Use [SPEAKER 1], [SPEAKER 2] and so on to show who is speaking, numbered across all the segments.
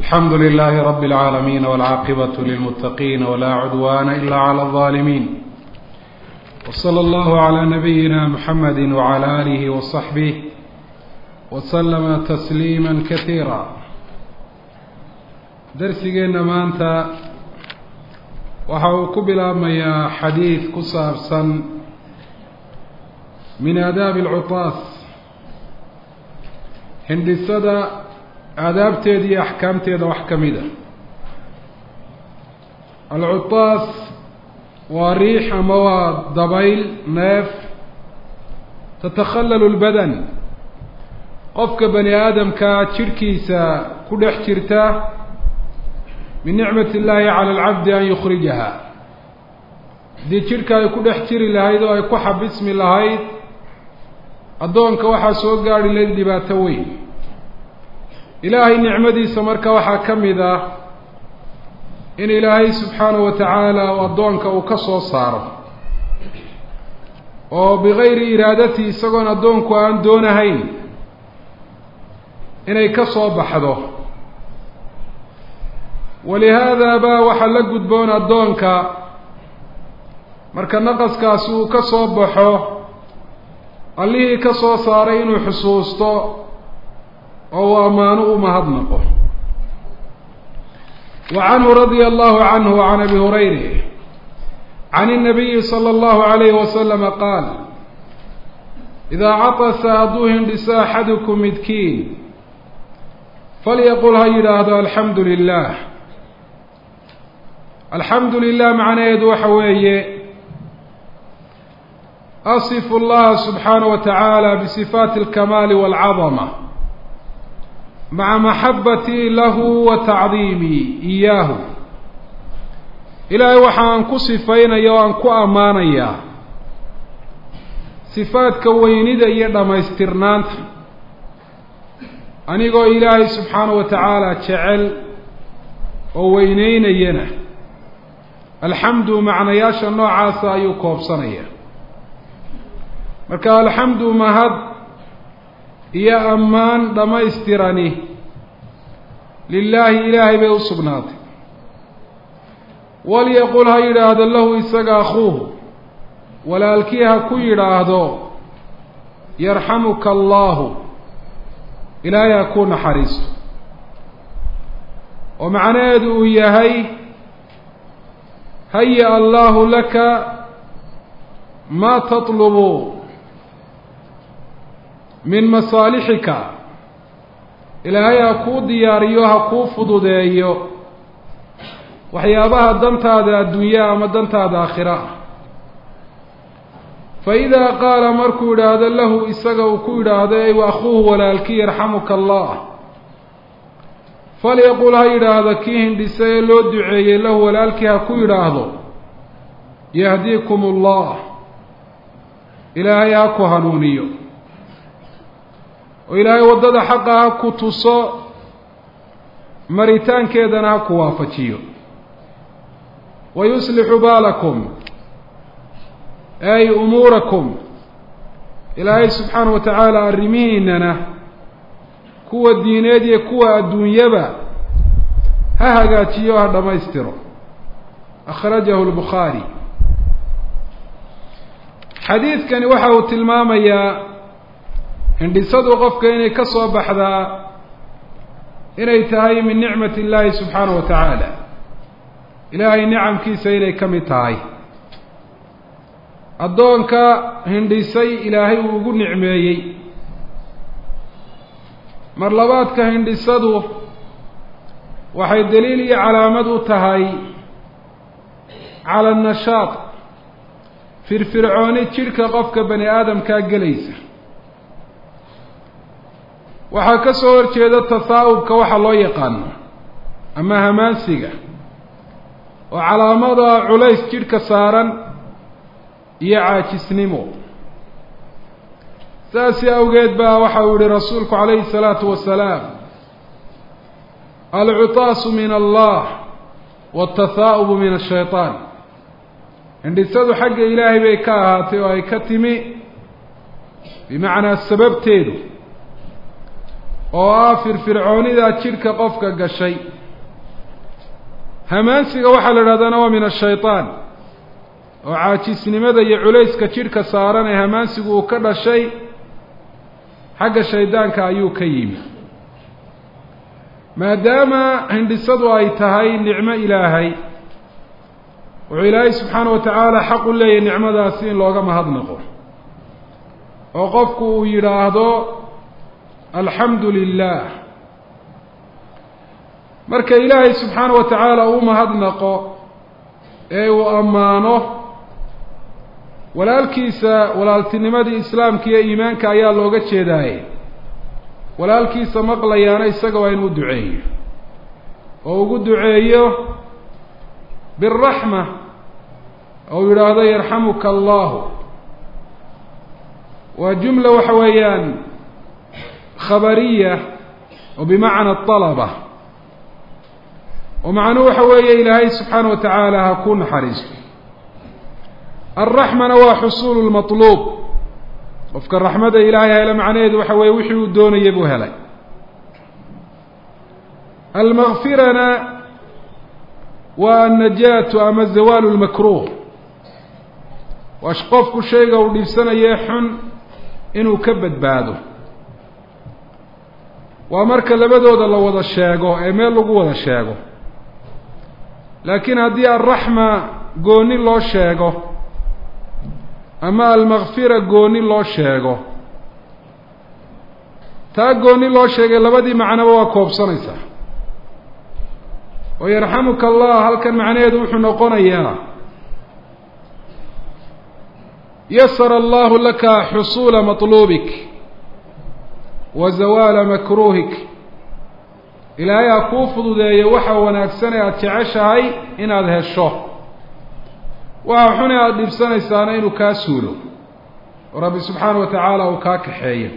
[SPEAKER 1] الحمد لله رب العالمين والعاقبة للمتقين ولا عدوان إلا على الظالمين وصلى الله على نبينا محمد وعلى آله وصحبه وسلم تسليما كثيرا درسigeenna maanta waxa uu ku bilaabmayaa xadiid ku saabsan min aadaabi alcutaas hindhisada aadaabteeda iyo axkaamteeda wax ka mid a alcutaas waa riix ama waa dabayl neef tatakhallalu lbadan qofka bani aadamkaa jidhkiisa ku dhex jirta min nicmat illaahi cala alcabdi an yukhrijaha haddii jidhka ay ku dhex jiri lahayd oo ay ku xabismi lahayd addoonka waxaa soo gaadhi layd dhibaato weyn ilaahay nicmadiisa marka waxaa ka mid ah in ilaahay subxaanahu wa tacaala u addoonka uu ka soo saaro oo bigayri iraadati isagoon addoonku aan doonahayn inay ka soo baxdo walihaada baa waxaa la gudboon addoonka marka naqaskaasi uu ka soo baxo allihii ka soo saaray inuu xusuusto oo uu ammaano u mahadnaqo wa canhu radia allahu canhu can abi hurayra can الnabiyi salى اllahu alayhi wasalama qaal idaa catasa hadduu hindhiso axadukum midkiin falyaqul ha yidhaahdo alxamdu lilah alxamdu lilah macnaheedu waxa weeye asifu اllaha subxaanaه wa tacaala bisifaati اlkamaali wاlcadama maca maxabatii lahu wa tacdiimii iyaahu ilaahay waxa aan ku sifaynaya oo aan ku ammaanayaa sifaadka weynida iyo dhammaystirnaanta anigoo ilaahay subxaanahu wa tacaala jecel oo weyneynayana alxamdu macnayaasha noocaasa ayuu koobsanaya marka alxamdu mahad iyo ammaan dhammaystirani lilaahi ilaahay bay u sugnaatay walyaqul ha yidhaahdo lahu isaga akhuuhu walaalkii ha ku yidhaahdo yarxamuka allaahu ilaahay ha ku naxariisto oo macnaheedu uu yahay haya allaahu laka maa tatlubu min masaalixika ilaahay ha kuu diyaariyo ha kuu fududeeyo waxyaabaha dantaada adduunyaa ama dantaada aakhira ah fa idaa qaala markuu yidhaahdo lahu isaga uu ku yidhaahdo ey wa akhuuhu walaalkii yarxamuka allah falyaqul ha yidhaahdo kii hindhisa ee loo duceeyey lahu walaalkii ha ku yidhaahdo yahdiikum allah ilaahay ha ku hanuuniyo oo ilaahay waddada xaqa ha ku tuso maritaankeedana ha ku waafajiyo wa yuslixu baalakum ay umuurakum ilaahay subxaana wa tacaala arrimihiinana kuwa diineed iyo kuwa adduunyaba ha hagaajiyo ha dhammaystiro akhrajahu lbukhaari xadiidkani waxa uu tilmaamayaa hindhisadu qofka inay ka soo baxdaa inay tahay min nicmati illaahi subxaanahu wa tacaala ilaahay nicamkiisa inay ka mid tahay addoonka hindhisay ilaahay uu ugu nicmeeyey mar labaadka hindhisadu waxay daliil iyo calaamad u tahay cala annashaad firfircooni jidhka qofka bani aadamkaa gelaysa waxaa ka soo horjeeda tasaa'ubka waxa loo yaqaano ama hamaansiga oo calaamada culays jidhka saaran iyo caajisnimo saasi awgeed baa waxa uu yihi rasuulku calayhi الsalaatu wasalaam alcutaasu min allah wاtahaa'ubu min الshayطaan hindhisadu xagga ilaahay bay ka ahaatay oo ay ka timi bimacnaa sababteedu oo ah firfircoonidaa jidhka qofka gashay hamaansiga waxaa la idhahdana waa min ashayطaan oo caajisnimada iyo culayska jidhka saaran ee hamaansigu uu ka dhashay xagga shaydaanka ayuu ka yimi maadaama hindhisadu ay tahay nicmo ilaahay wuxuu ilaahay subxaana wa tacaala xaq u leeyahy nicmadaasi in looga mahadnaqo oo qofku uu yidhaahdo alxamdu lilah marka ilaahay subxaana wa tacaala uu mahadnaqo ee uu ammaano walaalkiisa walaaltinimadii islaamka iyo iimaanka ayaa looga jeedaaye walaalkiisa maqlayaana isaga waa inuu duceeyo oo ugu duceeyo biraxma ou yidhaahdo yarxamuka allahu waa jumla waxa weeyaan khabariya oo bimacna alaba oo macnuhu waxa weeye ilaahay subxaana wa tacaala ha ku naxariisto alraxmana waa xusuulu lmatluub qofka raxmada ilaahay hele macnaheedu waxa weeye wixii uu doonaya buu helay almakfirana waa annajaatu ama zawaalu lmakruuh waa qofku shayga uu dhibsanayee xun inuu ka badbaado waa marka labadooda la wada sheego ee meel lagu wada sheego laakiin haddii alraxma gooni loo sheego ama almakfira gooni loo sheego taa gooni loo sheegay labadii macnoba waa koobsanaysaa oo yarxamuka allah halkan macnaheedu wuxuu noqonayaa yasara allahu laka xusuula matluubik wa zawaala makruuhik ilaahay ha kuu fududeeyo waxa wanaagsan ee aada jeceshahay inaad hesho waxa xun ee aada dhibsanaysaana inuu kaa suulo oo rabbi subxaana wa tacaala uu kaa kaxeeyo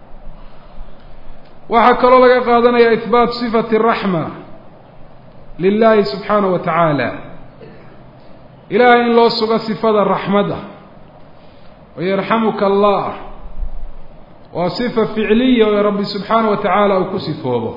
[SPEAKER 1] waxaa kaloo laga qaadanaya ihbaat sifati raxma lilahi subxaana wa tacaala ilaahay in loo sugo sifada raxmadda oo yarxamuka allah waa sifa ficliya oo rabbi subxaana wa tacaala uu ku sifoobo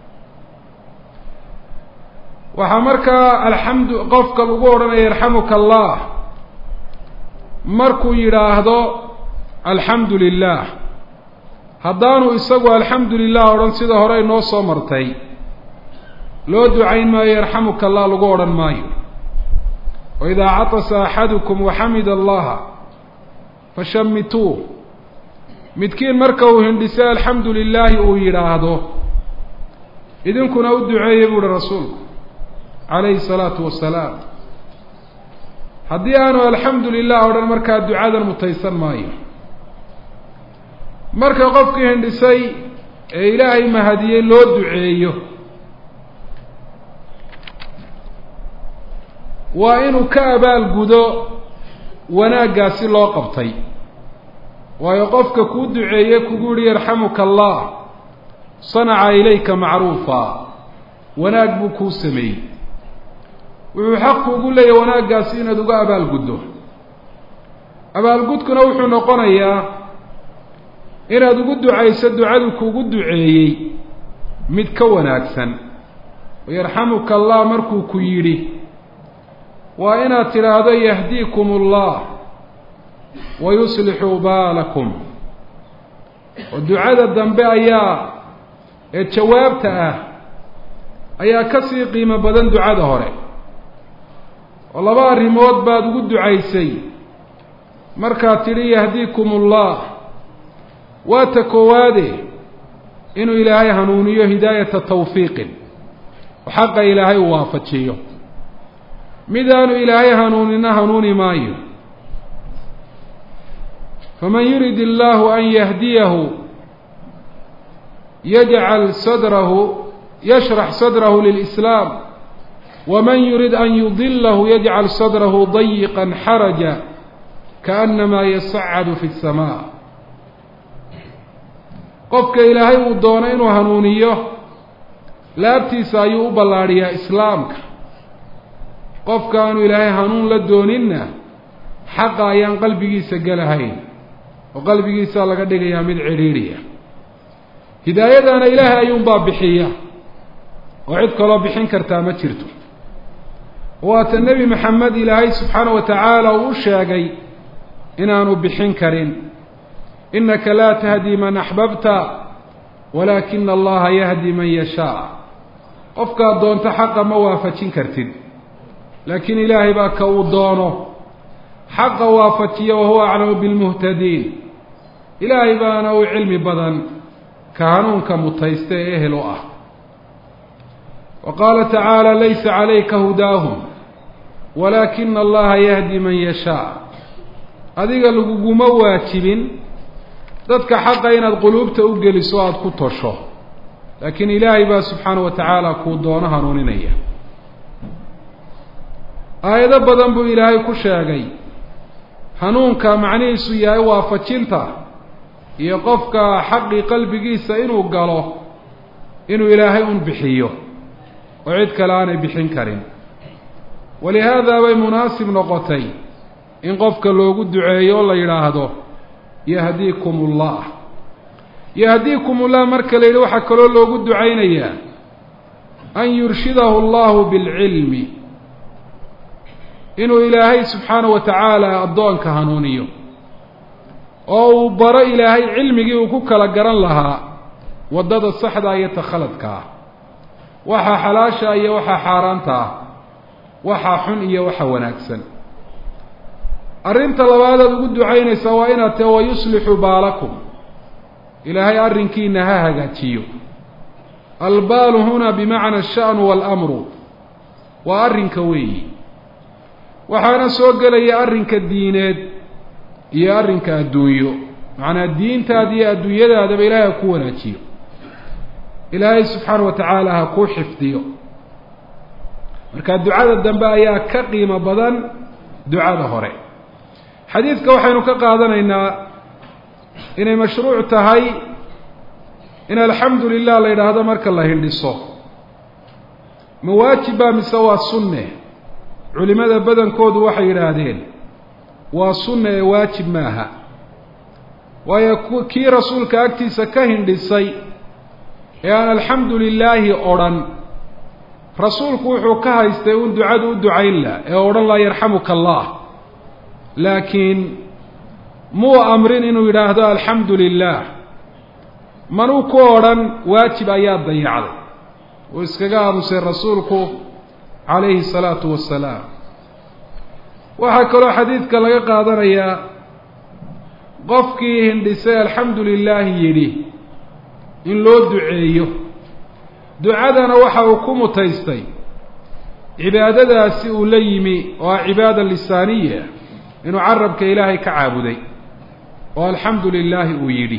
[SPEAKER 1] waxaa markaa alxamdu qofka lagu odhanaya yarxamuka allah markuu yidhaahdo alxamdu lilah haddaanu isagu alxamdu lilah odhan sida hore inoo soo martay loo ducayn maayo yarxamuka allah lagu odhan maayo wa idaa catasa axadukum waxamida allaha fashamituuh midkiin marka uu hindhisay alxamdu lilaahi uu yidhaahdo idinkuna u duceeya buu uhi rasuulku calayhi salaatu wasalaam haddii aanu alxamdu lilah odhan markaa ducadan mutaysan maayo marka qofkii hindhisay ee ilaahay mahadiyey loo duceeyo waa inuu ka abaalgudo wanaaggaasi loo qabtay waayo qofka kuu duceeye kugu yihi yarxamuka allah sanaca ilayka macruufa wanaag buu kuu sameeyey wuxuu xaq kuugu leeyahy wanaaggaasi inaad uga abaalguddo abaalgudkuna wuxuu noqonayaa inaad ugu ducayso ducadu kuugu duceeyey mid ka wanaagsan yarxamuka allah markuu ku yidhi waa inaad tidhaahdo yahdiikum allah wa yuslixu baalakum oo ducada dambe ayaa ee jawaabta ah ayaa ka sii qiimo badan ducada hore oo laba arrimood baad ugu ducaysay markaad tidhi yahdiikum ullah waa ta koowaade inuu ilaahay hanuuniyo hidaayata tawfiiqin oo xaqa ilaahay uu waafajiyo midaanu ilaahay hanuunina hanuuni maayo faman yurid illaahu an yahdiyahu yajcal sadrahu yashrax sadrahu lilislaam waman yurid an yudilahu yajcal sadrahu dayiqan xaraja kaannamaa yasacadu fi اsamaa qofka ilaahay uu doono inuu hanuuniyo laabtiisa ayuu u ballaadhiyaa islaamka qofka aanu ilaahay hanuun la dooninna xaqa ayaan qalbigiisa gelahayn oo qalbigiisaa laga dhigayaa mid cidhiidhiya hidaayadana ilaahay ayuunbaa bixiya oo cid kaloo bixin kartaa ma jirto waata nebi maxamed ilaahay subxaana wa tacaala uu u sheegay inaanu bixin karin innaka laa tahdi man axbabta walaakina allaha yahdi man yashaa qofkaad doonto xaqa ma waafajin kartid laakiin ilaahay baa ka uu doono xaqa waafajiya wahuwa aclamu bilmuhtadiin ilaahay baana u cilmi badan ka hanuunka mutaysta ee ehel u ah wa qaala tacaala laysa calayka hudaahum walaakina allaha yahdi man yashaa adiga laguguma waajibin dadka xaqa inaad quluubta u geliso aada ku tosho laakiin ilaahay baa subxaana wa tacaala kuu doono hanuuninaya aayado badan buu ilaahay ku sheegay hanuunka macnihiisu yahay waafajinta iyo qofka xaqii qalbigiisa inuu galo inuu ilaahay un bixiyo oo cid kale aanay bixin karin walihaada bay munaasib noqotay in qofka loogu duceeyo oo la yidhaahdo yahdiikum ullah yahdiikum ullah marka la yidhi waxaa kaloo loogu ducaynayaa an yurshidahu allahu bilcilmi inuu ilaahay subxaana wa tacaala addoonka hanuuniyo oo uu baro ilaahay cilmigii uu ku kala garan lahaa waddada saxda iyo takhaladka ah waxaa xalaasha iyo waxaa xaaraanta ah waxaa xun iyo waxa wanaagsan arrinta labaadaad ugu ducaynaysaa waa inaad tahe wayuslixu baalakum ilaahay arrinkiina ha hagaajiyo albaalu huna bimacna asha'nu waalamru waa arrinka weeyi waxaana soo gelaya arrinka diineed iyo arrinka adduunyo macnaa diintaada iyo adduunyadaadaba ilaahay ha ku wanaajiyo ilaahay subxaana wa tacaala ha kuu xifdiyo marka ducada dambe ayaa ka qiimo badan ducada hore xadiidka waxaynu ka qaadanaynaa inay mashruuc tahay in alxamdu lilah la yidhaahdo marka la hindhiso ma waajib baa mise waa sunne culimada badankoodu waxay yidhaahdeen waa sunne ee waajib maaha waayo kii rasuulka agtiisa ka hindhisay ee aan alxamdu lilaahi odhan rasuulku wuxuu ka haystay un ducadu u ducayn lah ee odhan laa yarxamuka allah laakiin muu amrin inuu yidhaahdo alxamdu lilah manuu ku odhan waajib ayaa dayacday uu iskaga aamusay rasuulku calayhi salaatu wasalaam waxaa kaloo xadiidka laga qaadanayaa qofkii hindhisay alxamdu lilaahi yidhi in loo duceeyo ducadana waxa uu ku mutaystay cibaadadaasi uu la yimi oo ah cibaada lisaaniya inuu carabka ilaahay ka caabuday oo alxamdu lilaahi uu yidhi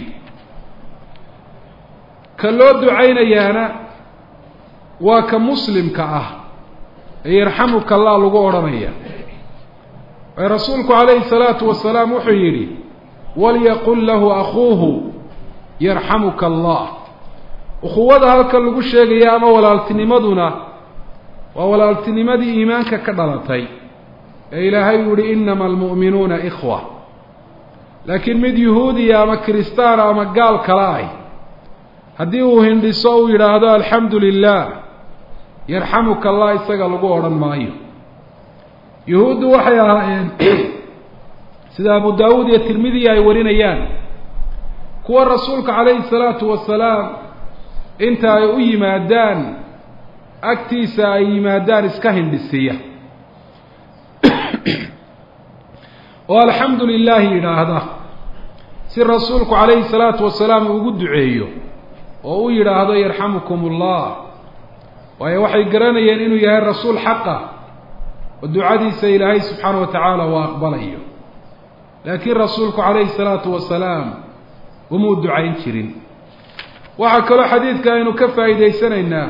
[SPEAKER 1] ka loo ducaynayaana waa ka muslimka ah ee yarxamuka allah lagu odhanaya ee rasuulku calayhi salaatu wasalaam wuxuu yidhi walyaqul lahu akuuhu yarxamuka allah ukhuwada halkan lagu sheegaya ama walaaltinimaduna waa walaaltinimadii iimaanka ka dhalatay ee ilaahay uu yihi inama almu'minuuna ikhwa laakiin mid yuhuudiya ama kiristaana ama gaal kala ah haddii uu hindhiso uu yidhaahdo alxamdu lilah yarxamuka allah isaga lagu odhan maayo yuhuuddu waxay ahaayeen sida abu daawuud iyo tirmidiya ay warinayaan kuwa rasuulka calayhi salaatu wasalaam inta ay u yimaadaan agtiisa ay yimaadaan iska hindhisiya oo alxamdu lilaahi yidhaahda si rasuulku calayhi salaatu wasalaam ugu duceeyo oo u yidhaahdo yarxamukum ullah waayo waxay garanayeen inuu yahay rasuul xaqa oo ducadiisa ilaahay subxaana wa tacaala uu aqbalayo laakiin rasuulku calayhi salaatu wasalaam umuu ducayn jirin waxaa kaloo xadiidka aynu ka faa'iidaysanaynaa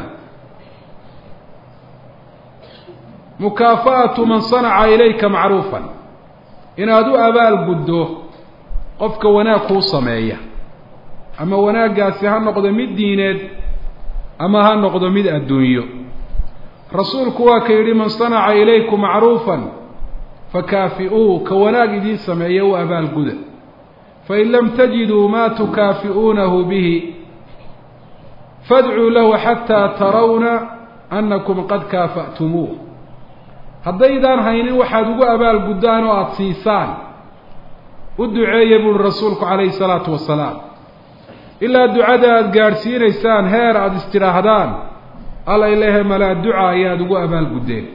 [SPEAKER 1] mukaafa'atu man sanaca ilayka macruufan inaad u abaal guddo qofka wanaag kuu sameeya ama wanaaggaasi ha noqdo mid diineed ama ha noqdo mid adduunyo rasuulku waa ka yidhi man sanaca ilaykum macruufan fakaafi'uu ka wanaag idiin sameeya u abaalguda fain lam tajiduu maa tukaafi'uunahu bihi fadcuu lahu xataa tarawna annakum qad kaafa'tumuuh haddaydaan haynin waxaad ugu abaalguddaan oo aada siisaan u duceeya buuhi rasuulku calayhi salaatu wasalaam ilaa ducada aada gaadhsiinaysaan heer aada istidhaahdaan alla ilahe malaa duca ayaad ugu abaalguddeen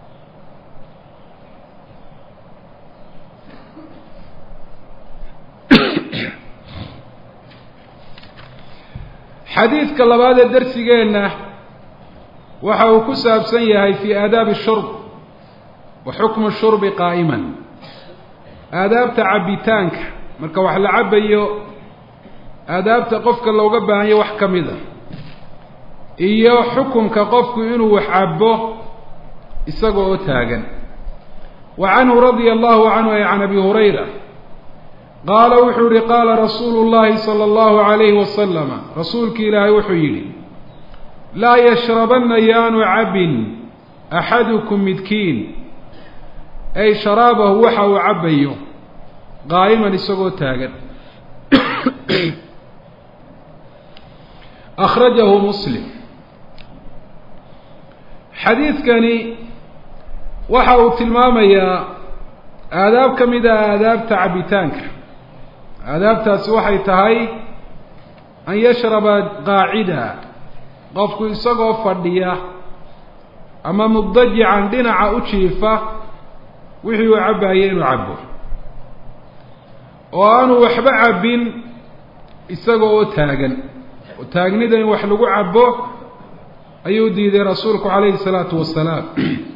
[SPEAKER 1] xadiidka labaad ee darsigeenna waxa uu ku saabsan yahay fii aadaabi shurb wa xukmu shurbi qaa'iman aadaabta cabbitaanka marka wax la cabbayo aadaabta qofka looga baahanyo wax ka mid a iyo xukumka qofku inuu wax cabbo isaga oo taagan wa canhu radia allahu canhu ay can abi hurayra qaala wuxuu yihi qaala rasuulu llahi sala allahu calayhi wasalama rasuulki ilaahay wuxuu yidhi laa yashrabanna yaanu cabbin axadukum midkiin ay sharaabahu waxa uu cabbayo qaa'iman isagoo taagan akhrajahu muslim xadiidkani waxa uu tilmaamayaa aadaab ka mid ah aadaabta cabbitaanka aadaabtaasi waxay tahay an yashraba qaacida qofku isagoo fadhiya ama mubdajican dhinaca u jiifa wixii uu cabbaayay inuu cabbo oo aanu waxba cabbin isaga oo taagan oo taagnida in wax lagu cabbo ayuu diiday rasuulku calayhi salaatu wasalaam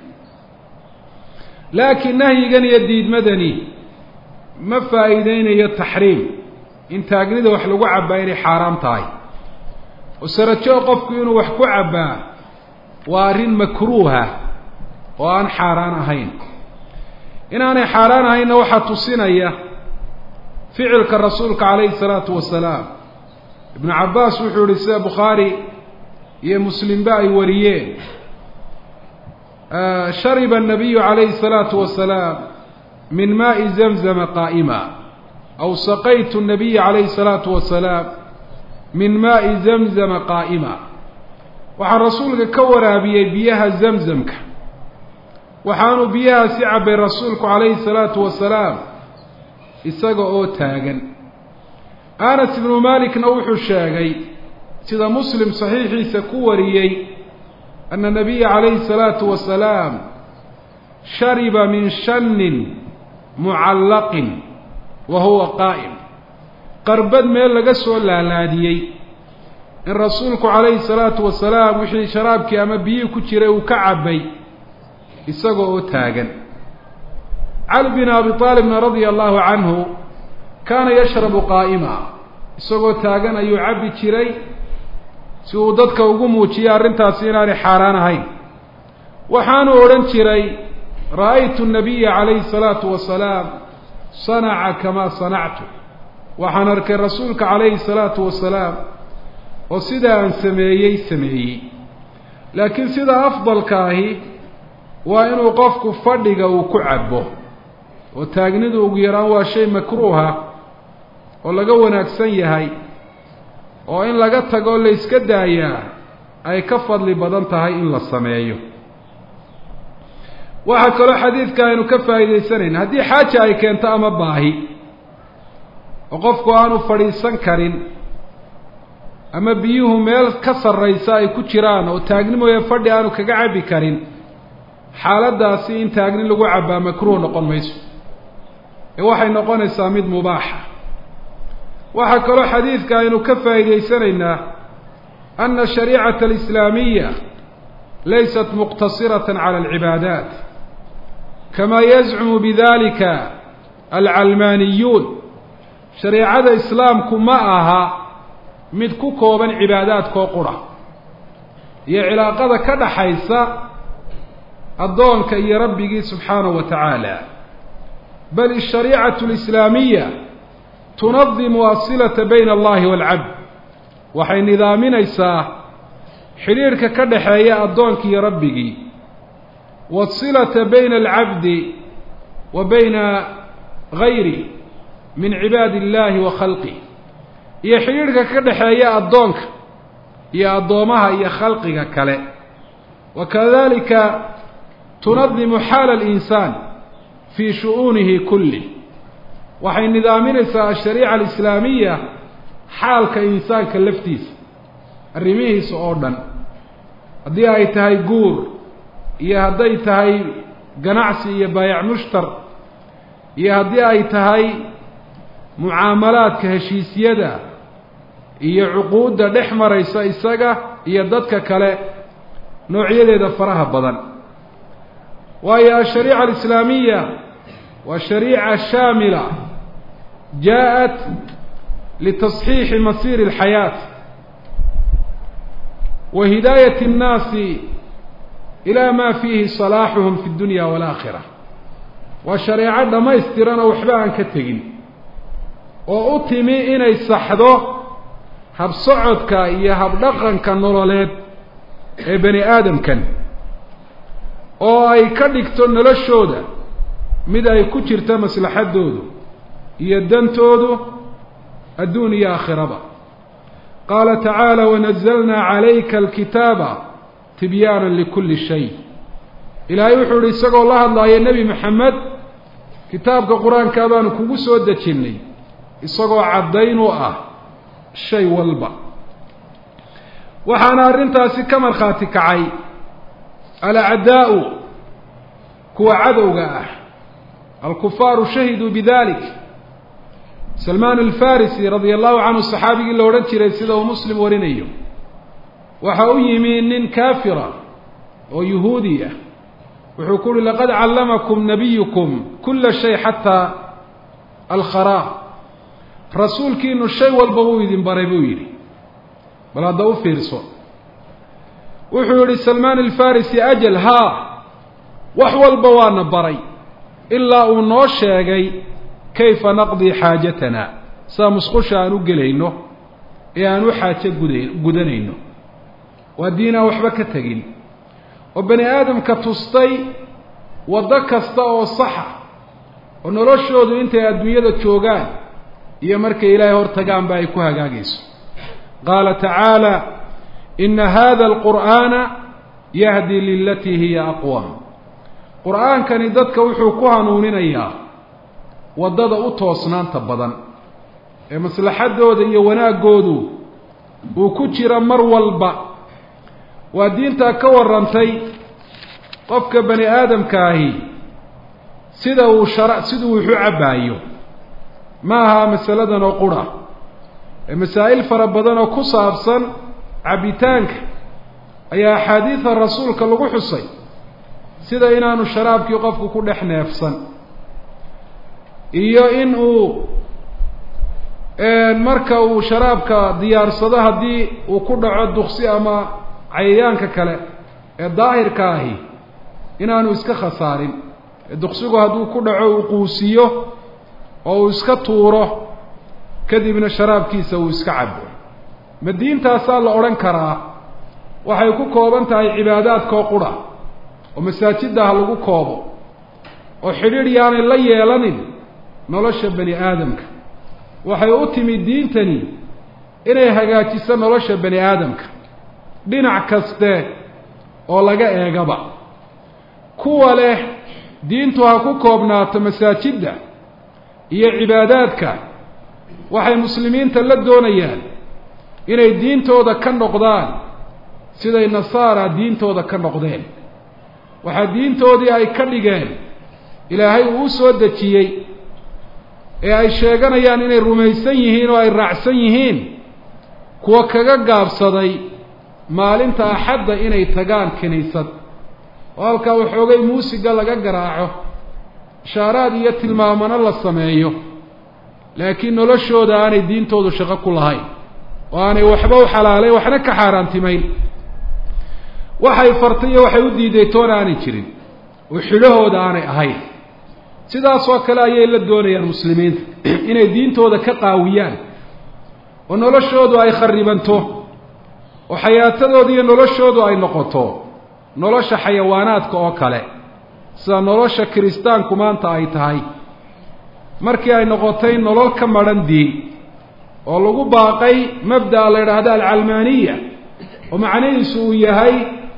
[SPEAKER 1] laakiin nahyigan iyo diidmadani ma faa'iideynayo taxriim in taagnida wax lagu cabbaa inay xaaraam tahay oo sarajo qofku inuu wax ku cabbaa waa arrin makruuha oo aan xaaraan ahayn inaanay xaaraan ahaynna waxaa tusinaya ficilka rasuulka calayhi salaatu wasalaam ibnu cabbaas wuxuu yihi sida bukhaari iyo muslimba ay wariyeen shariba الnabiyu calayhi الsalaatu wasalaam min maai zamzama qaa'ima aw saqaytu الnabiya calayhi الsalaatu wasalaam min maai zamzama qaa'ima waxaa rasuulka ka waraabiyey biyaha zamzamka waxaanuu biyahaasi cabbay rasuulku calayhi الsalaatu wasalaam isaga oo taagan anas ibnu malikna wuxuu sheegay sida muslim saxiixiisa ku wariyey ana nabiya calayhi الsalaatu wasalaam shariba min shannin mucallaqin wa huwa qaa'im qarbad meel laga soo laalaadiyey in rasuulku calayhi الsalaatu wasalaam wixii sharaabkii ama biyihii ku jiray uu ka cabbay isaga oo taagan cali bin abi aalibna radia allahu canhu kaana yashrabu qaa'ima isagoo taagan ayuu cabbi jiray si uu dadka ugu muujiyay arrintaasi inaanay xaaraan ahayn waxaanu odhan jiray ra'aytu nabiya calayhi salaatu wasalaam sanaca kamaa sanactu waxaan arkay rasuulka calayhi salaatu wasalaam oo sidaa aan sameeyey sameeyey laakiin sida afdalka ahi waa inuu qofku fadhiga uu ku cabbo oo taagnidu ugu yaraan waa shay makruuha oo laga wanaagsan yahay oo in laga tago la yska daayaa ay ka fadli badan tahay in la sameeyo waxaa kaloo xadiidka aynu ka faa'iidaysanayna haddii xaaja ay keento ama baahi oo qofku aanu fadhiisan karin ama biyuhu meel ka sarraysa ay ku jiraan oo taagni mooye fadhi aanu kaga cabbi karin xaaladdaasi in taagni lagu cabbaa makruuh noqon mayso ee waxay noqonaysaa mid mubaaxa waxaa kaloo xadiidka aynu ka faa'iidaysanaynaa ana ashariicata alislaamiya laysat muqtasiratan cala alcibaadaat kama yazcumu bidalika alcalmaaniyuun shareicada islaamku ma aha mid ku kooban cibaadaadkoo qura iyo cilaaqada ka dhaxaysa addoonka iyo rabbigii subxaanahu wa tacaala bal ishariicatu alislaamiya tunadimu asilata bayna allahi waalcabd waxay nidaaminaysaa xidhiirhka ka dhaxeeya addoonka iyo rabbigii waasilata bayna alcabdi wa bayna gayri min cibaadi illahi wa khalqih iyo xidhiirhka ka dhaxeeya addoonka iyo addoomaha iyo khalqiga kale wa kadalika tunadimu xaala alinsaan fii shu'uunihi kulli waxay nidaaminaysaa ashariica alislaamiya xaalka insaanka laftiisa arrimihiisa oo dhan haddii ay tahay guur iyo hadday tahay ganacsi iyo baayac mushtar iyo haddii ay tahay mucaamalaadka heshiisyada iyo cuquudda dhex maraysa isaga iyo dadka kale noocyadeeda faraha badan waayo ashariica alislaamiya waa shariica shaamila jaa-at litasxiixi masiiri alxayaat wa hidaayati annaasi ilaa maa fiihi salaaxuhum fi dunya waalaakhira waa shareeco dhammaystiran oo waxba aan ka tegin oo u timi inay saxdo habsocodka iyo habdhaqanka nololeed ee bani aadamkan oo ay ka dhigto noloshooda mid ay ku jirta maslaxaddoodu iyo dantoodu adduun iyo aakhiraba qaala tacaala wanazalnaa calayka alkitaaba tibyaana likulli shay ilaahay wuxuu ihi isagoo la hadlaaya nebi maxamed kitaabka qur-aankaa baanu kugu soo dejinnay isagoo caddayn u ah shay walba waxaana arrintaasi ka markhaati kacay alacdaa'u kuwa cadowga ah alkufaaru shahiduu bidalik salmaan alfarisi radia allahu canhu saxaabigii la odhan jiray sida uu muslim warinayo waxa u yimi nin kaafira oo yuhuudi ah wuxuu ku uhi laqad callamakum nabiyukum kula shay xataa alkhara rasuulkiinu shay walba wuu idin baray buu yidhi bal hadda u fiirso wuxuu yihi salmaan alfarisi ajal haa wax walba waana baray ilaa uu noo sheegay kayfa naqdii xaajatana saa musqusha aan u gelayno ee aan u xaajo guda gudanayno waa diin aan waxba ka tegin oo bani aadamka tustay waddo kasta oo saxa oo noloshoodu intay adduunyada joogaan iyo markay ilaahay hor tagaanba ay ku hagaagayso qaala tacaala ina hada alqur'aana yahdi lilatii hiya aqwam qur-aankani dadka wuxuu ku hanuuninayaa waddada u toosnaanta badan ee maslaxaddooda iyo wanaaggoodu uu ku jira mar walba waa diintaa ka warrantay qofka bani aadamkaahi sida uu shara siduu wuxu cabbaayo ma aha masaladan oo qura ee masaa'il fara badan oo ku saabsan cabbitaanka ayaa axaadiida rasuulka lagu xusay sida inaanu sharaabkii qofku ku dhex neefsan iyo in uu marka uu sharaabka diyaarsado haddii uu ku dhaco duksi ama cayayaanka kale ee daahirka ahi inaanu iska khasaarin ee duksigu hadduu ku dhaco uu quusiyo oo uu iska tuuro kadibna sharaabkiisa uu iska cabo ma diintaasaa la odhan karaa waxay ku kooban tahay cibaadaadkoo qura oo masaajidda ha lagu koobo oo xidhiidh yaanay la yeelanin nolosha bani aadamka waxay u timi diintani inay hagaajiso nolosha bani aadamka dhinac kaste oo laga eegaba kuwa leh diintu ha ku koobnaato masaajidda iyo cibaadaadka waxay muslimiinta la doonayaan inay diintooda ka noqdaan siday nasaara diintooda ka noqdeen waxaa diintoodii ay ka dhigeen ilaahay uu u soo dejiyey ee ay sheeganayaan inay rumaysan yihiin oo ay raacsan yihiin kuwa kaga gaabsaday maalinta axadda inay tagaan kiniisad oo halkaa waxoogay muusiga laga garaaco ishaaraad iyo tilmaamano la sameeyo laakiin noloshooda aanay diintoodu shaqo ku lahayn oo aanay waxba u xalaalayn waxna ka xaaraantimayn waxay fartay iyo waxay u diiday toona aanay jirin oo xidhahooda aanay ahayn sidaasoo kale ayay la doonayaan muslimiinta inay diintooda ka qaawiyaan oo noloshoodu ay kharibanto oo xayaatadooda iyo noloshoodu ay noqoto nolosha xayawaanaadka oo kale sida nolosha kiristaanku maanta ay tahay markii ay noqotay nolol ka madhan diin oo lagu baaqay mabda'a la yidhaahdo alcalmaaniya oo macnihiisu uu yahay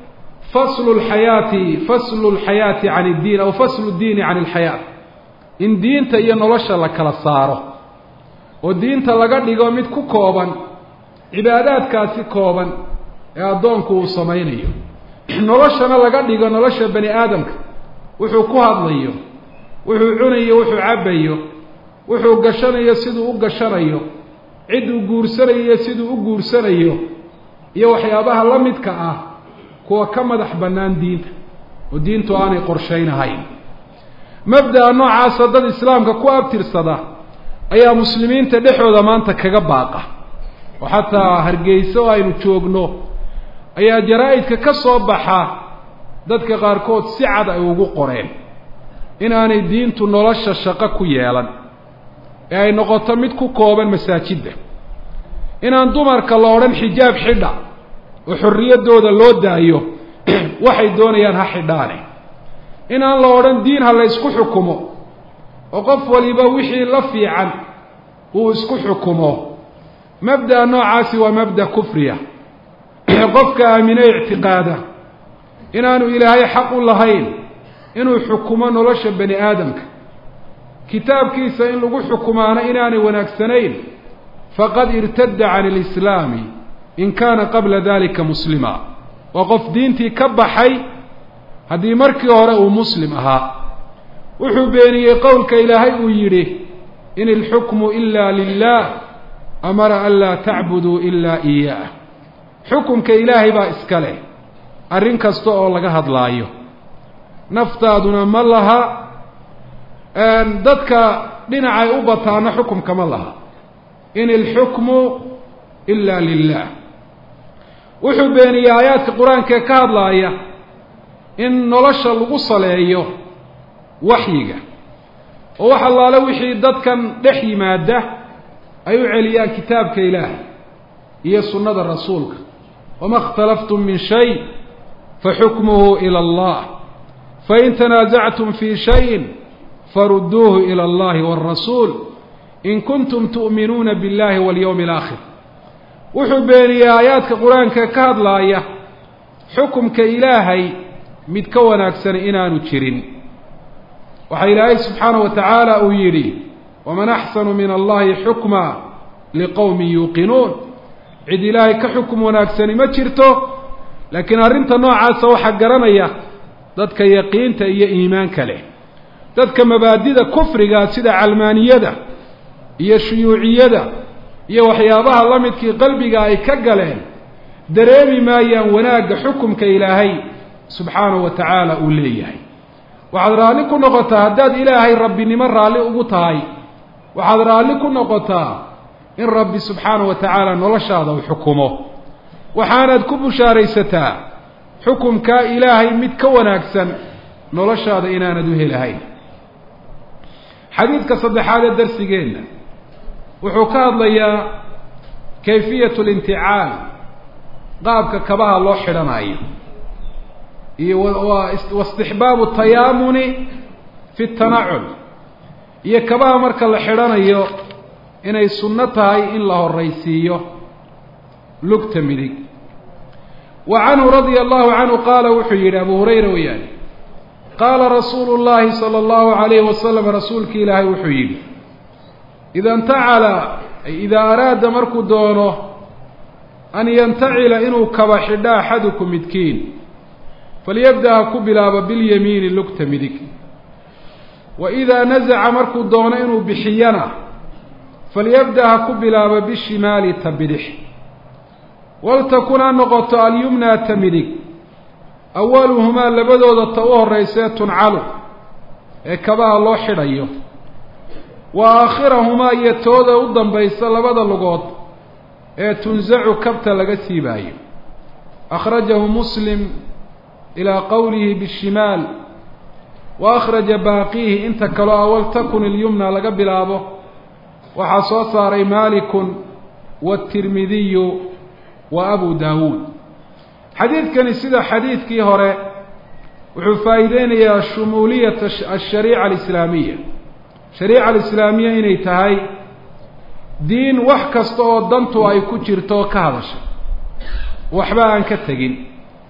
[SPEAKER 1] faslu lxayaati faslu lxayaati can iddiin aw faslu ddiini can ilxayaa in diinta iyo nolosha la kala saaro oo diinta laga dhigo mid ku kooban cibaadaadkaasi kooban ee addoonku uu samaynayo noloshana laga dhigo nolosha bani aadamka wuxuu ku hadlayo wuxuu cunayo wuxuu cabbayo wuxuu gashanayo siduu u gashanayo cidduu guursanayo siduu u guursanayo iyo waxyaabaha la midka ah kuwa ka madax bannaan diinta oo diintu aanay qorshaynahayn mabda'a noocaasa dad islaamka ku abtirsada ayaa muslimiinta dhexooda maanta kaga baaqa oo xataa hargeysa oo aynu joogno ayaa jaraa-idka ka soo baxa dadka qaarkood si cad ay ugu qoreen in aanay diintu nolosha shaqo ku yeelan ee ay noqoto mid ku kooban masaajidda inaan dumarka la odhan xijaab xidha oo xorriyaddooda loo daayo waxay doonayaan ha xidhaane inaan la odhan diin ha la ysku xukumo oo qof waliba wixii la fiican uu isku xukumo mabda'a noocaasi waa mabda kufriya qofka aamine ictiqaada inaanu ilaahay xaq u lahayn inuu xukumo nolosha bani aadamka kitaabkiisa in lagu xukumaana inaanay wanaagsanayn faqad irtadda can alislaami in kaana qabla dalika muslima waa qof diintii ka baxay haddii markii hore uu muslim ahaa wuxuu beeniyey qowlka ilaahay uu yidhi in ilxukmu ila lilah amara an laa tacbuduu ilaa iyaah xukumka ilaahay baa iska leh arrin kasta oo laga hadlaayo naftaaduna ma laha dadka dhinacay u bataana xukumka ma laha in ilxukmu ila lilah wuxuu beeniyey aayaadka qur-aankaee ka hadlaaya in nolosha lagu saleeyo waxyiga oo wax allaale wixii dadkan dhex yimaada ay u celiyaan kitaabka ilaahay iyo sunnada rasuulka wama اkhtalaftum min shay faxukmuhu ilى اllah fain tanaasactum fi shayin faruduuhu ilى اllahi wاrasuul in kuntum tu'minuuna biاllahi walyowmi اlaakhir wuxuu beeniyey aayaadka qur-aanka ka hadlaaya xukumka ilaahay mid ka wanaagsan inaanu jirin waxaa ilaahay subxaanaه wa tacaala uu yidhi waman axsanu min allahi xukma liqowmi yuuqinuun cid ilaahay ka xukum wanaagsani ma jirto laakiin arrinta noocaasa waxaa garanaya dadka yaqiinta iyo iimaanka leh dadka mabaadida kufriga sida calmaaniyada iyo shuyuuciyada iyo waxyaabaha la midkii qalbiga ay ka galeen dareemi maayaan wanaagga xukumka ilaahay subxaanahu wa tacaala uu leeyahay waxaad raalli ku noqotaa haddaad ilaahay rabbinimo raalli ugu tahay waxaad raalli ku noqotaa in rabbi subxaanahu wa tacaala noloshaada uu xukumo waxaanaad ku bushaaraysataa xukumkaa ilaahay mid ka wanaagsan noloshaada inaanad u helahayn xadiidka saddexaad ee darsigeenna wuxuu ka hadlayaa kayfiyatu linticaal qaabka kabaha loo xidhanayo iyo waistixbaabu tayaamuni fi tanacul iyo kabaha marka la xidhanayo inay sunno tahay in la horaysiiyo lugta midig wa canhu radia allahu canhu qaala wuxuu yidhi abu hurayra weyaani qaala rasuulu llahi sala allahu alayhi wasalam rasuulki ilaahay wuxuu yidhi ida intacala ay idaa araada markuu doono an yantacila inuu kaba xidho axaduku midkiin falyabda ha ku bilaabo bilyamiini lugta midig wa idaa nasaca markuu doono inuu bixiyana falyabda ha ku bilaabo bishimaali ta bidix waltakun ha noqoto alyumnaa ta midig awaluhumaa labadooda ta u horraysee tuncalu ee kabaha loo xidhayo wa aakhirahumaa iyo tooda u dambaysa labada lugood ee tunsacu kabta laga siibaayo akhrajahu muslim ilaa qowlihi bishimaal wa akhraja baaqiihi inta kaloo awal takun ilyumna laga bilaabo waxaa soo saaray maalikun waatirmidiyu wa abu daawuud xadiidkani sida xadiidkii hore wuxuu faa'iideynayaa shumuuliyata ashariica alislaamiya shariica alislaamiya inay tahay diin wax kasta oo dantu ay ku jirto ka hadasha waxba aan ka tegin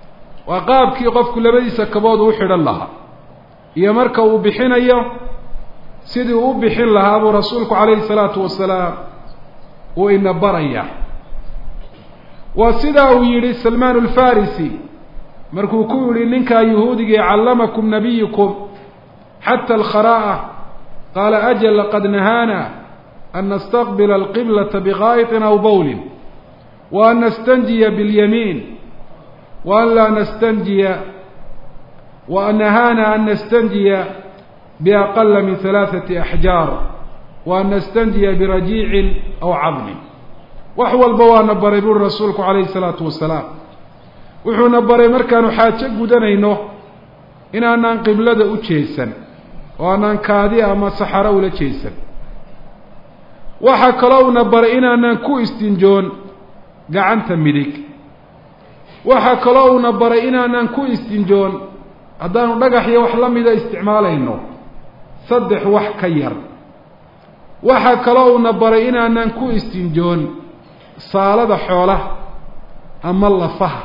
[SPEAKER 1] waa qaabkii qofku labadiisa kabood uu xidhan lahaa iyo marka uu bixinayo sidii uu u bixin lahaa buu rasuulku calayhi salaatu wasalaam uu ina baraya waa sidaa uu yidhi salmaan alfarisi markuu ku yidhi ninkaa yuhuudigii callamakum nabiyukum xata alkharaa'a qaala ajal laqad nahaana an nastaqbila alqiblata bikaa'itin aw bowlin wa an nastanjiya biاlyamiin wa an laa nastanjiya wa an nahaana an nastanjiya biaqala min halaaثati axjaar wa an nastanjiya birajiicin aw cadmin wax walba waana baray buuri rasuulku calayhi salaatu wasalaam wuxuuna baray markaanu xaajo gudanayno inaanaan qiblada u jeesan oo aanaan kaadi ama saxaro ula jeesan waxaa kaloo una baray inaanaan ku istinjoon gacanta midig waxaa kaloo una baray inaanaan ku istinjoon haddaanu dhagax iyo wax la mida isticmaalayno saddex wax ka yar waxaa kaloo una baray inaanaan ku istinjoon saalada xoolaha ama lafaha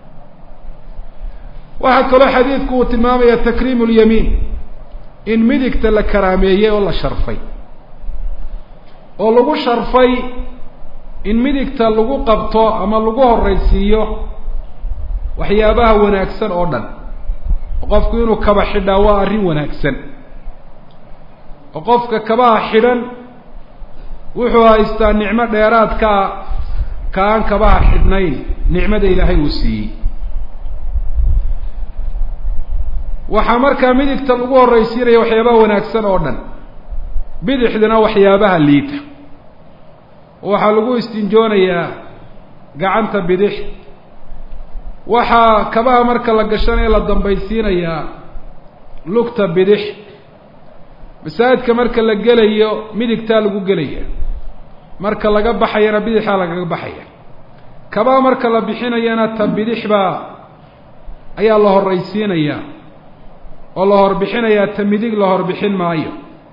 [SPEAKER 1] waxaa kaloo xadiidku uu tilmaamaya takriimu lyamiin in midigta la karaameeyey oo la sharfay oo lagu sharfay in midigta lagu qabto ama lagu horraysiiyo waxyaabaha wanaagsan oo dhan oo qofku inuu kaba xidhaa waa arrin wanaagsan oo qofka kabaha xidhan wuxuu haystaa nicmo dheeraadkaa ka aan kabaha xidhnayn nicmada ilaahay uu siiyey waxaa markaa midigta lagu horraysiinaya waxyaabaha wanaagsan oo dhan bidixdana waxyaabaha liita waxaa lagu istinjoonayaa gacanta bidix waxaa kabaha marka la gashanaya la dambaysiinayaa lugta bidix masaajidka marka la gelayo midigtaa lagu gelaya marka laga baxayana bidixaa lagaga baxaya kabaha marka la bixinayana ta bidix baa ayaa la horraysiinayaa oo la horbixinayaa ta midig la horbixin maayo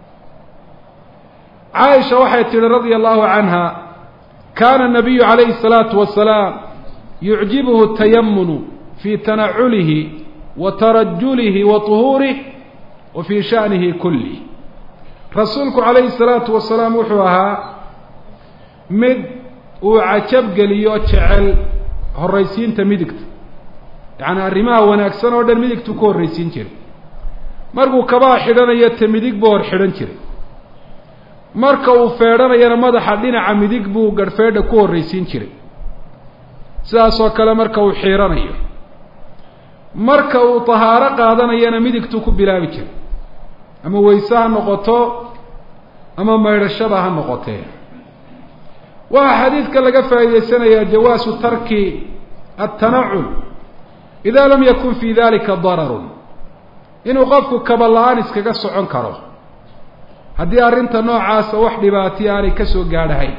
[SPEAKER 1] caaisha waxay tidhi radia allahu canha kaana nabiyu calayhi الsalaatu wasalaam yucjibuhu tayamunu fii tanaculihi wa tarajulihi wa طuhuurih wa fii sha'nihi kulih rasuulku calayhi الsalaatu wasalaam wuxuu ahaa mid uu cajab geliyo jecel horraysiinta midigta yacni arrimaha wanaagsan oo dhan midigtuu ku horraysiin jiray markuu kabaha xidhanayo ta midig buu hor xidhan jiray marka uu feedhanayana madaxa dhinaca midig buu garhfeedha ku horraysiin jiray sidaasoo kale marka uu xiiranayo marka uu tahaaro qaadanayana midigtuu ku bilaabi jiray ama weyse ha noqoto ama maydhashada ha noqotee waxaa xadiidka laga faa'iidaysanayaa jawaasu tarki altanacul idaa lam yakun fii dalika dararun inuu qofku kaba la-aan iskaga socon karo haddii arrinta noocaasa wax dhibaatiya aanay ka soo gaadhahayn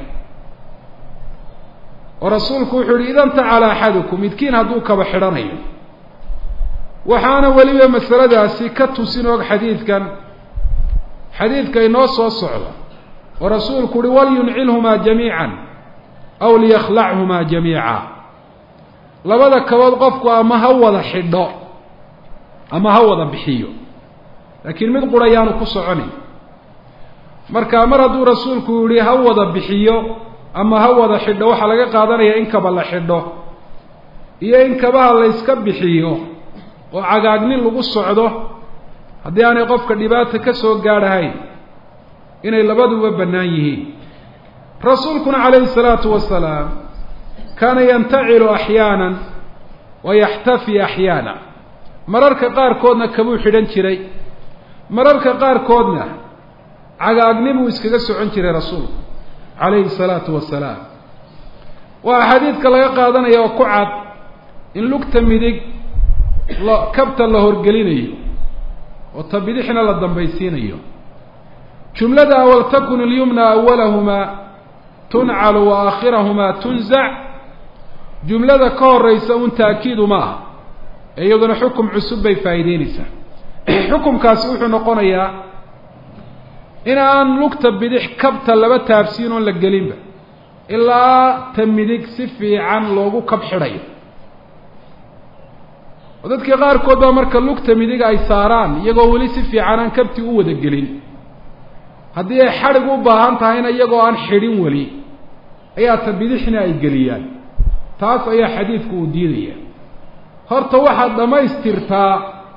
[SPEAKER 1] oo rasuulku wuxuu yihi ida ntacala axadukum midkiin hadduu kaba xidhanayo waxaana weliba masaladaasi ka tusin og xadiidkan xadiidka inoo soo socda oo rasuulku uhi walyuncilhumaa jamiican aw liyakhlachumaa jamiica labada kabood qofku ama ha wada xidho ama ha wada bixiyo laakiin mid qura yaanu ku soconayn marka mar hadduu rasuulku yihi ha wada bixiyo ama ha wada xidho waxaa laga qaadanayaa in kaba la xidho iyo in kabaha la yska bixiyo oo cagaagnin lagu socdo haddii aanay qofka dhibaata ka soo gaadhahayn inay labaduba bannaan yihiin rasuulkuna calayhi salaatu wasalaam kaana yantacilu axyaanan wa yaxtafi axyaana mararka qaarkoodna kabuu xidhan jiray mararka qaarkoodna cagaagninbuu iskaga socon jiray rasuulku calayhi salaatu wasalaam waxaa xadiidka laga qaadanaya oo ku cad in lugta midig la kabta la horgelinayo oo ta bidixna la dambaysiinayo jumlada waltakun ilyumna awalahumaa tuncalu wa aakhirahumaa tunzac jumlada ka horeysa un taakiidu ma aha ee iyaduna xukum cusub bay faa'iideyneysaa xukumkaasi wuxuu noqonayaa in aan lugta bidix kabta laba taabsiin oon la gelinba ilaa ta midig si fiican loogu kab xidhayo oo dadkii qaarkood baa marka lugta midiga ay saaraan iyagoo weli si fiican aan kabti u wada gelin haddii ay xadhig u baahan tahayna iyagoo aan xidhin weli ayaa ta bidixna ay geliyaan taas ayaa xadiidku uu diidaya horta waxaad dhammaystirtaa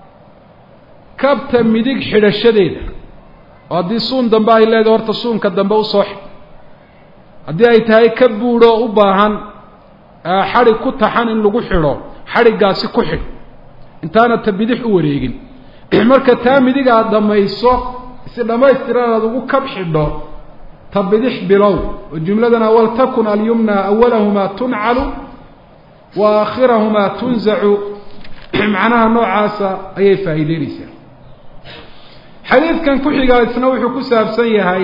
[SPEAKER 1] kabta midig xidhashadeeda oo haddii suun dambe ay leedahay horta suunka dambe usoo xidh haddii ay tahay ka buudhoo u baahan xadhig ku taxan in lagu xidho xadhiggaasi ku xidh intaana ta bidix u wareegin marka taa midig aad dhammayso si dhammaystiran aad ugu kab xidho ta bidix bilow oo jumladana waltakun alyumna awalahumaa tuncalu wa aakhirahumaa tunzacu macnaha noocaasa ayay faa'iideynaysaa xadiidkan ku xigaa isna wuxuu ku saabsan yahay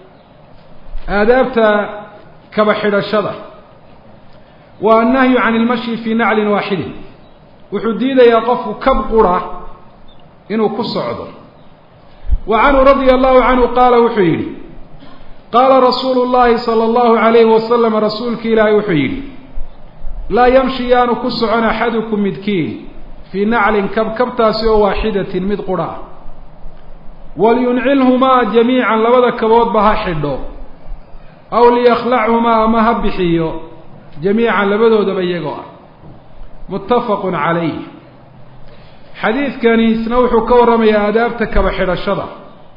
[SPEAKER 1] aadaabta kaba xidhashada waa annahyu can ilmashyi fii naclin waaxidin wuxuu diidayaa qofku kab qura inuu ku socdo wa canhu radia allahu canhu qaala wuxuu yidhi qaala rasuulu llahi sala allahu alayhi wasalam rasuulki ilaahay wuxuu yidhi laa yamshi yaanu ku socon axadukum midkiin fii naclin kab kabtaasi oo waaxidatin mid qura ah walyuncilhumaa jamiican labada kaboodba ha xidho aw liyakhlachumaa ama ha bixiyo jamiican labadoodaba iyagoo ah muttafaqun calayh xadiidkani isna wuxuu ka warramayaa aadaabta kaba xidhashada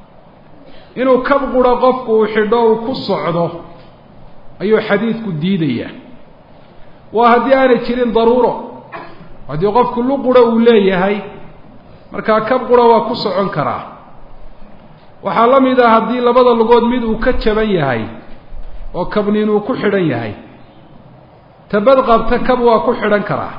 [SPEAKER 1] inuu kab qura qofku uu xidho uu ku socdo ayuu xadiidku diidayaa waa haddii aanay jirin daruuro haddii qofku lu qura uu leeyahay markaa kab qura waa ku socon karaa waxaa la mid ah haddii labada lugood mid uu ka jaban yahay oo kabniin uu ku xidhan yahay tabad qabta kab waa ku xidhan karaa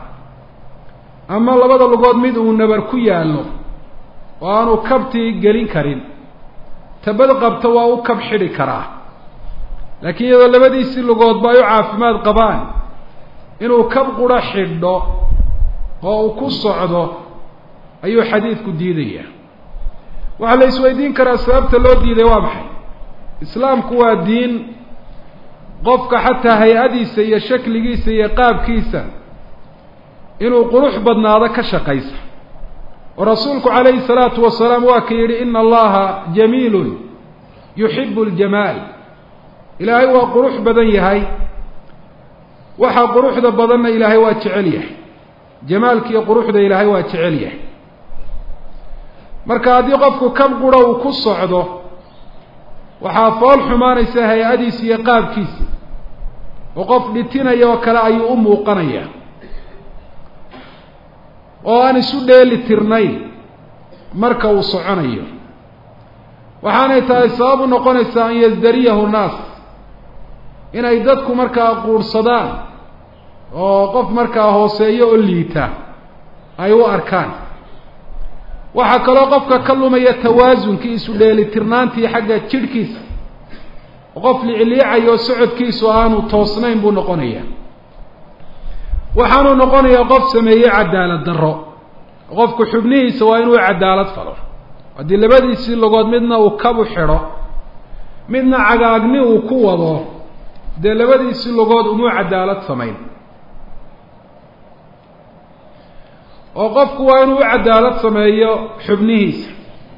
[SPEAKER 1] ama labada lugood mid uu nabar ku yaallo oo aanu kabtii gelin karin tabad qabta waa u kab xidhi karaa laakiin iyadoo labadiisii lugoodba ay u caafimaad qabaan inuu kab qura xidho oo uu ku socdo ayuu xadiidku diidaya waxaa la isweydiin karaa sababta loo diiday waa maxay islaamku waa diin qofka xataa hay-adiisa iyo shakligiisa iyo qaabkiisa inuu qurux badnaado ka shaqaysa oo rasuulku calayhi salaatu wasalaam waa ka yidhi ina allaha jamiilun yuxibu ljamaal ilaahay waa qurux badan yahay waxaa quruxda badanna ilaahay waa jecel yahay jamaalkiiyo quruxda ilaahay waa jecel yahay marka haddii qofku kab qura uu ku socdo waxaa fool xumaanaysa hay-adiisa iyo qaabkiisa oo qof dhitinaya oo kale ayuu u muuqanaya oo aan isu dheeli tirnayn marka uu soconayo waxaanay tahay sabab u noqonaysaa an yasdariyahu nnaas inay dadku markaa quurhsadaan oo qof markaa hooseeyo oo liita ay u arkaan waxaa kaloo qofka ka lumaya tawaazunkii isu dheelitirnaantii xagga jidhkiisa oo qof licliicayo socodkiisu aanu toosnayn buu noqonaya waxaanuu noqonayaa qof sameeyey cadaalad darro qofku xubnihiisa waa inuu cadaalad falo haddii labadiisii logood midna uu kabu xidho midna cagaagni uu ku wado dee labadiisii logood umuu cadaalad samayn oo qofku waa inuu u cadaalad sameeyo xubnihiisa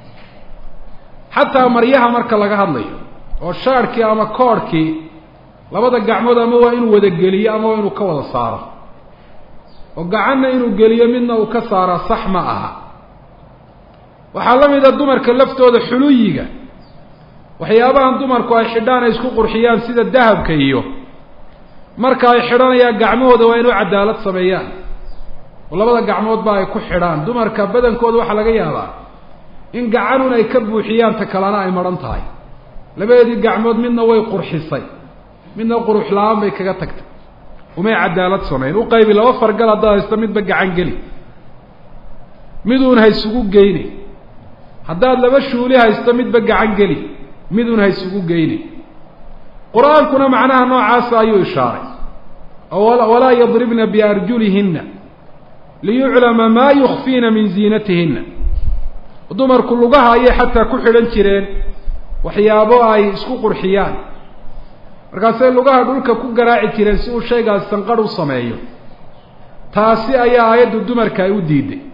[SPEAKER 1] xataa maryaha marka laga hadlayo oo shaarhkii ama koorhkii labada gacmood ama waa inuu wada geliyo ama waa inuu ka wada saaro oo gacanna inuu geliyo midna uu ka saaraa sax ma aha waxaa la mid a dumarka laftooda xuluyiga waxyaabahan dumarku ay xidhaan ay isku qurxiyaan sida dahabka iyo marka ay xidhanayaan gacmahooda waa inuu cadaalad sameeyaan oo labada gacmoodba ay ku xidhaan dumarka badankooda waxaa laga yaabaa in gacanun ay ka buuxiyaan ta kalena ay madhan tahay labadeedii gacmood midna way qurxisay midna qurux la-aan bay kaga tagtay umay cadaalad samayn u qaybi laba fargal haddaad haysto midba gacan geli miduun ha isugu geyne haddaad laba shuuli haysto midba gacan geli miduun ha isugu geyne qur-aankuna macnaha noocaasa ayuu ishaaray walaa yadribna biarjulihinna liyuclama maa yukfiina min ziinatihinna dumarku lugaha ayay xataa ku xidhan jireen waxyaabo ay isku qurxiyaan markaasay lugaha dhulka ku garaaci jireen si uu shaygaas sanqadh u sameeyo taasi ayaa aayaddu dumarka ay u diiday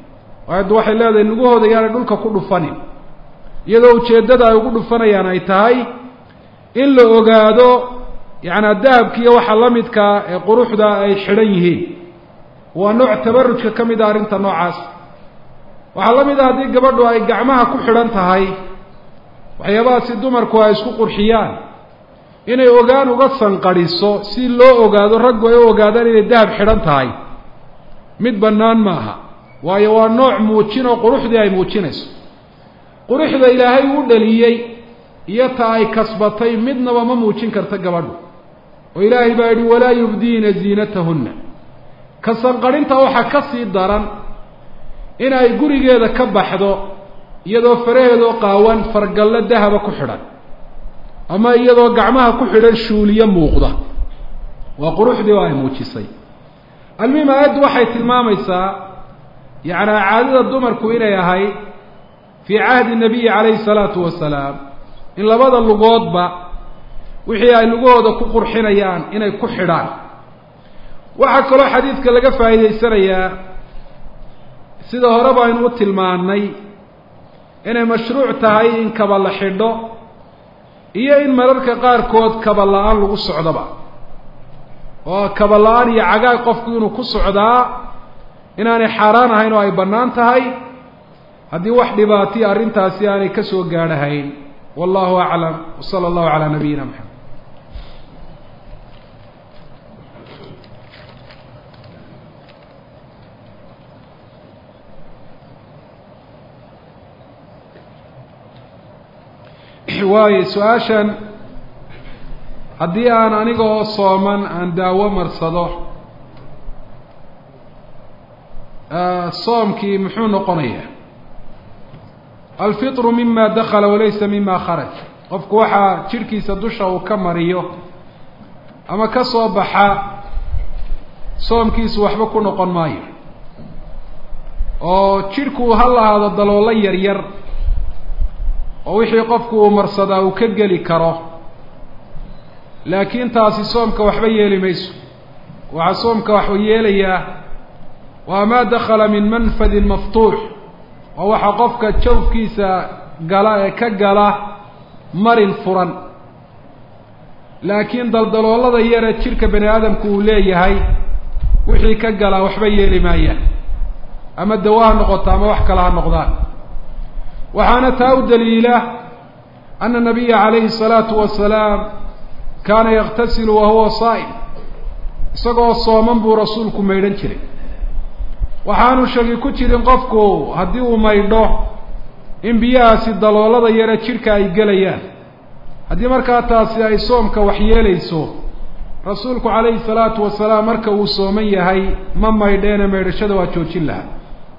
[SPEAKER 1] aayaddu waxay leedahay lugahooda yaanay dhulka ku dhufanin iyadoo ujeeddada ay ugu dhufanayaan ay tahay in la ogaado yacnaa dahabkiiyo waxa la midkaa ee quruxda ay xidhan yihiin waa nooc tabarujka ka mid a arrinta noocaas waxaa la mid ah haddii gabadhu ay gacmaha ku xidhan tahay waxyaabahaasi dumarku ay isku qurxiyaan inay ogaan uga sanqadhiso si loo ogaado raggu ay u ogaadaan inay dahab xidhan tahay mid bannaan maaha waayo waa nooc muujin oo quruxdii ay muujinayso quruxda ilaahay uu dhaliyey iyo ta ay kasbatay midnaba ma muujin karta gabadhu oo ilaahay baa yidhi walaa yubdiina ziinatahunna ka sanqadhinta waxaa ka sii daran in ay gurigeeda ka baxdo iyadoo faraheedoo qaawan fargallo dahaba ku xidhan ama iyadoo gacmaha ku xidhan shuuliyo muuqda waa quruxdii oo ay muujisay almuhim aayaddu waxay tilmaamaysaa yacnaa caadada dumarku inay ahayd fii cahdi nabiyi calayhi salaatu wasalaam in labada lugoodba wixii ay lugahooda ku qurxinayaan inay ku xidhaan waxaa kaloo xadiidka laga faa'iidaysanayaa sida hore baynu u tilmaannay inay mashruuc tahay in kaba la xidho iyo in mararka qaarkood kaba la-aan lagu socdoba oo kaba la-aan iyo cagaag qofku inuu ku socdaa inaanay xaaraan ahayn oo ay bannaan tahay haddii wax dhibaatiya arrintaasi aanay ka soo gaadhahayn wallahu aclam wa sala allahu calaa nabiyina maxamed waayo su-aashan haddii aan aniga oo sooman aan daawo marsado soomkii muxuu noqonayaa alfitru mima dakala walaysa mima kharaj qofku waxaa jidhkiisa dusha uu ka mariyo ama ka soo baxa soomkiisu waxba ku noqon maayo oo jidhku ha lahaado daloolo yar yar oo wixii qofku uu marsadaa uu ka geli karo laakiin taasi soomka waxba yeeli mayso waxaa soomka waxuu yeelayaa waa maa dakala min manfadin maftuux oo waxaa qofka jawfkiisa gala ee ka gala marin furan laakiin daldaloolada yare jidhka bani aadamku uu leeyahay wixii ka galaa waxba yeeli maayaan ama dawo ha noqoto ama wax kale ha noqdaan waxaana taa u daliila ana nabiya calayhi الsalaatu wasalaam kaana yaktasilu wa huwa saa'im isagoo sooman buu rasuulku maydhan jiray waxaanu shaki ku jirin qofku haddii uu maydho in biyahaasi daloolada yare jidhka ay gelayaan haddii markaa taasi ay soomka waxyeelayso rasuulku calayhi salaatu wasalaam marka uu sooman yahay ma maydheene maydhashada waa joojin lahaa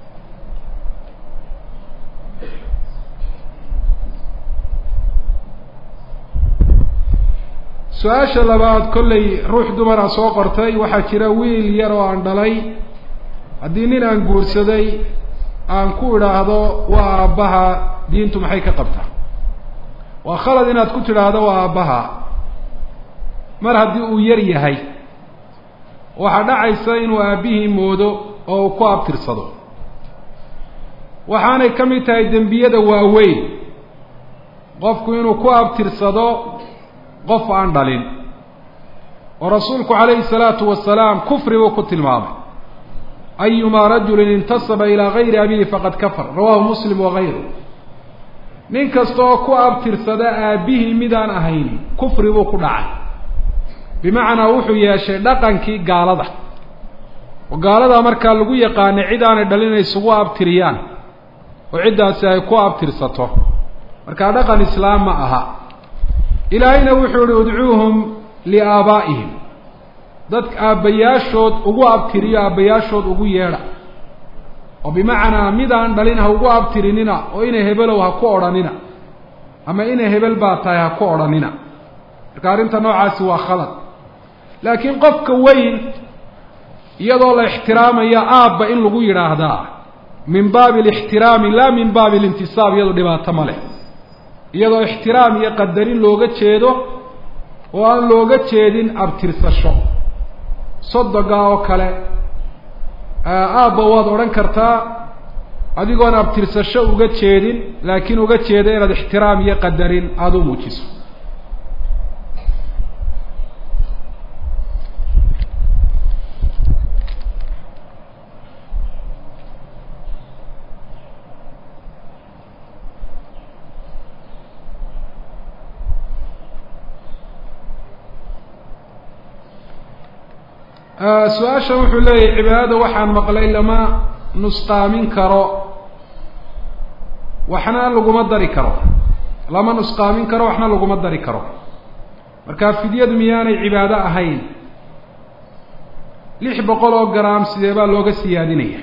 [SPEAKER 1] su-aasha labaad kollay ruux dumara soo qortay waxaa jira wiil yar oo aan dhalay haddii nin aan guursaday aan ku idhaahdo waa aabbaha diintu maxay ka qabtaa waa khalad inaad ku tidhaahdo waa aabbaha mar haddii uu yar yahay waxaa dhacaysa inuu aabbihii moodo oo uu ku abtirsado waxaanay ka mid tahay dembiyada waaweyn qofku inuu ku abtirsado qof aan dhalin oo rasuulku calayhi salaatu wasalaam kufri buu ku tilmaamay ayumaa rajulin intasaba ilaa gayri abihi faqad kafar rawahu muslim wagayru nin kasta oo ku abtirsada aabbihii midaan ahayn kufri buu ku dhacay bimacnaa wuxuu yeeshay dhaqankii gaalada oo gaaladaa markaa lagu yaqaanay cid aanay dhalin inay isugu abtiriyaan oo ciddaasi ay ku abtirsato markaa dhaqan islaam ma aha ilaahayna wuxuu ihi udcuuhum liaabaa'ihim dadka aabbayaashood ugu abtiriyo aabbayaashood ugu yeedha oo bimacnaa midaan dhalin ha ugu abtirinina oo inay hebelow ha ku odhanina ama inay hebel baa tahay ha ku odhanina marka arrinta noocaasi waa khalad laakiin qofka weyn iyadoo la ixtiraamayo aabba in lagu yidhaahdaa min baabi alixtiraami laa min baabi alintisaab iyado dhibaato ma leh iyadoo ixtiraam iyo qadarin looga jeedo oo aan looga jeedin abtirsasho sodoga oo kale aabba waad odhan kartaa adigoon abtirsasho uga jeedin laakiin uga jeeda inaad ixtiraam iyo qadarin aada u muujiso su-aasha wuxuu leeyahay cibaadada waxaan maqlay lama nusqaamin karo waxna laguma dari karo lama nusqaamin karo waxna laguma dari karo marka fidyadu miyaanay cibaado ahayn lix boqol oo gram sidee baa looga siyaadinaya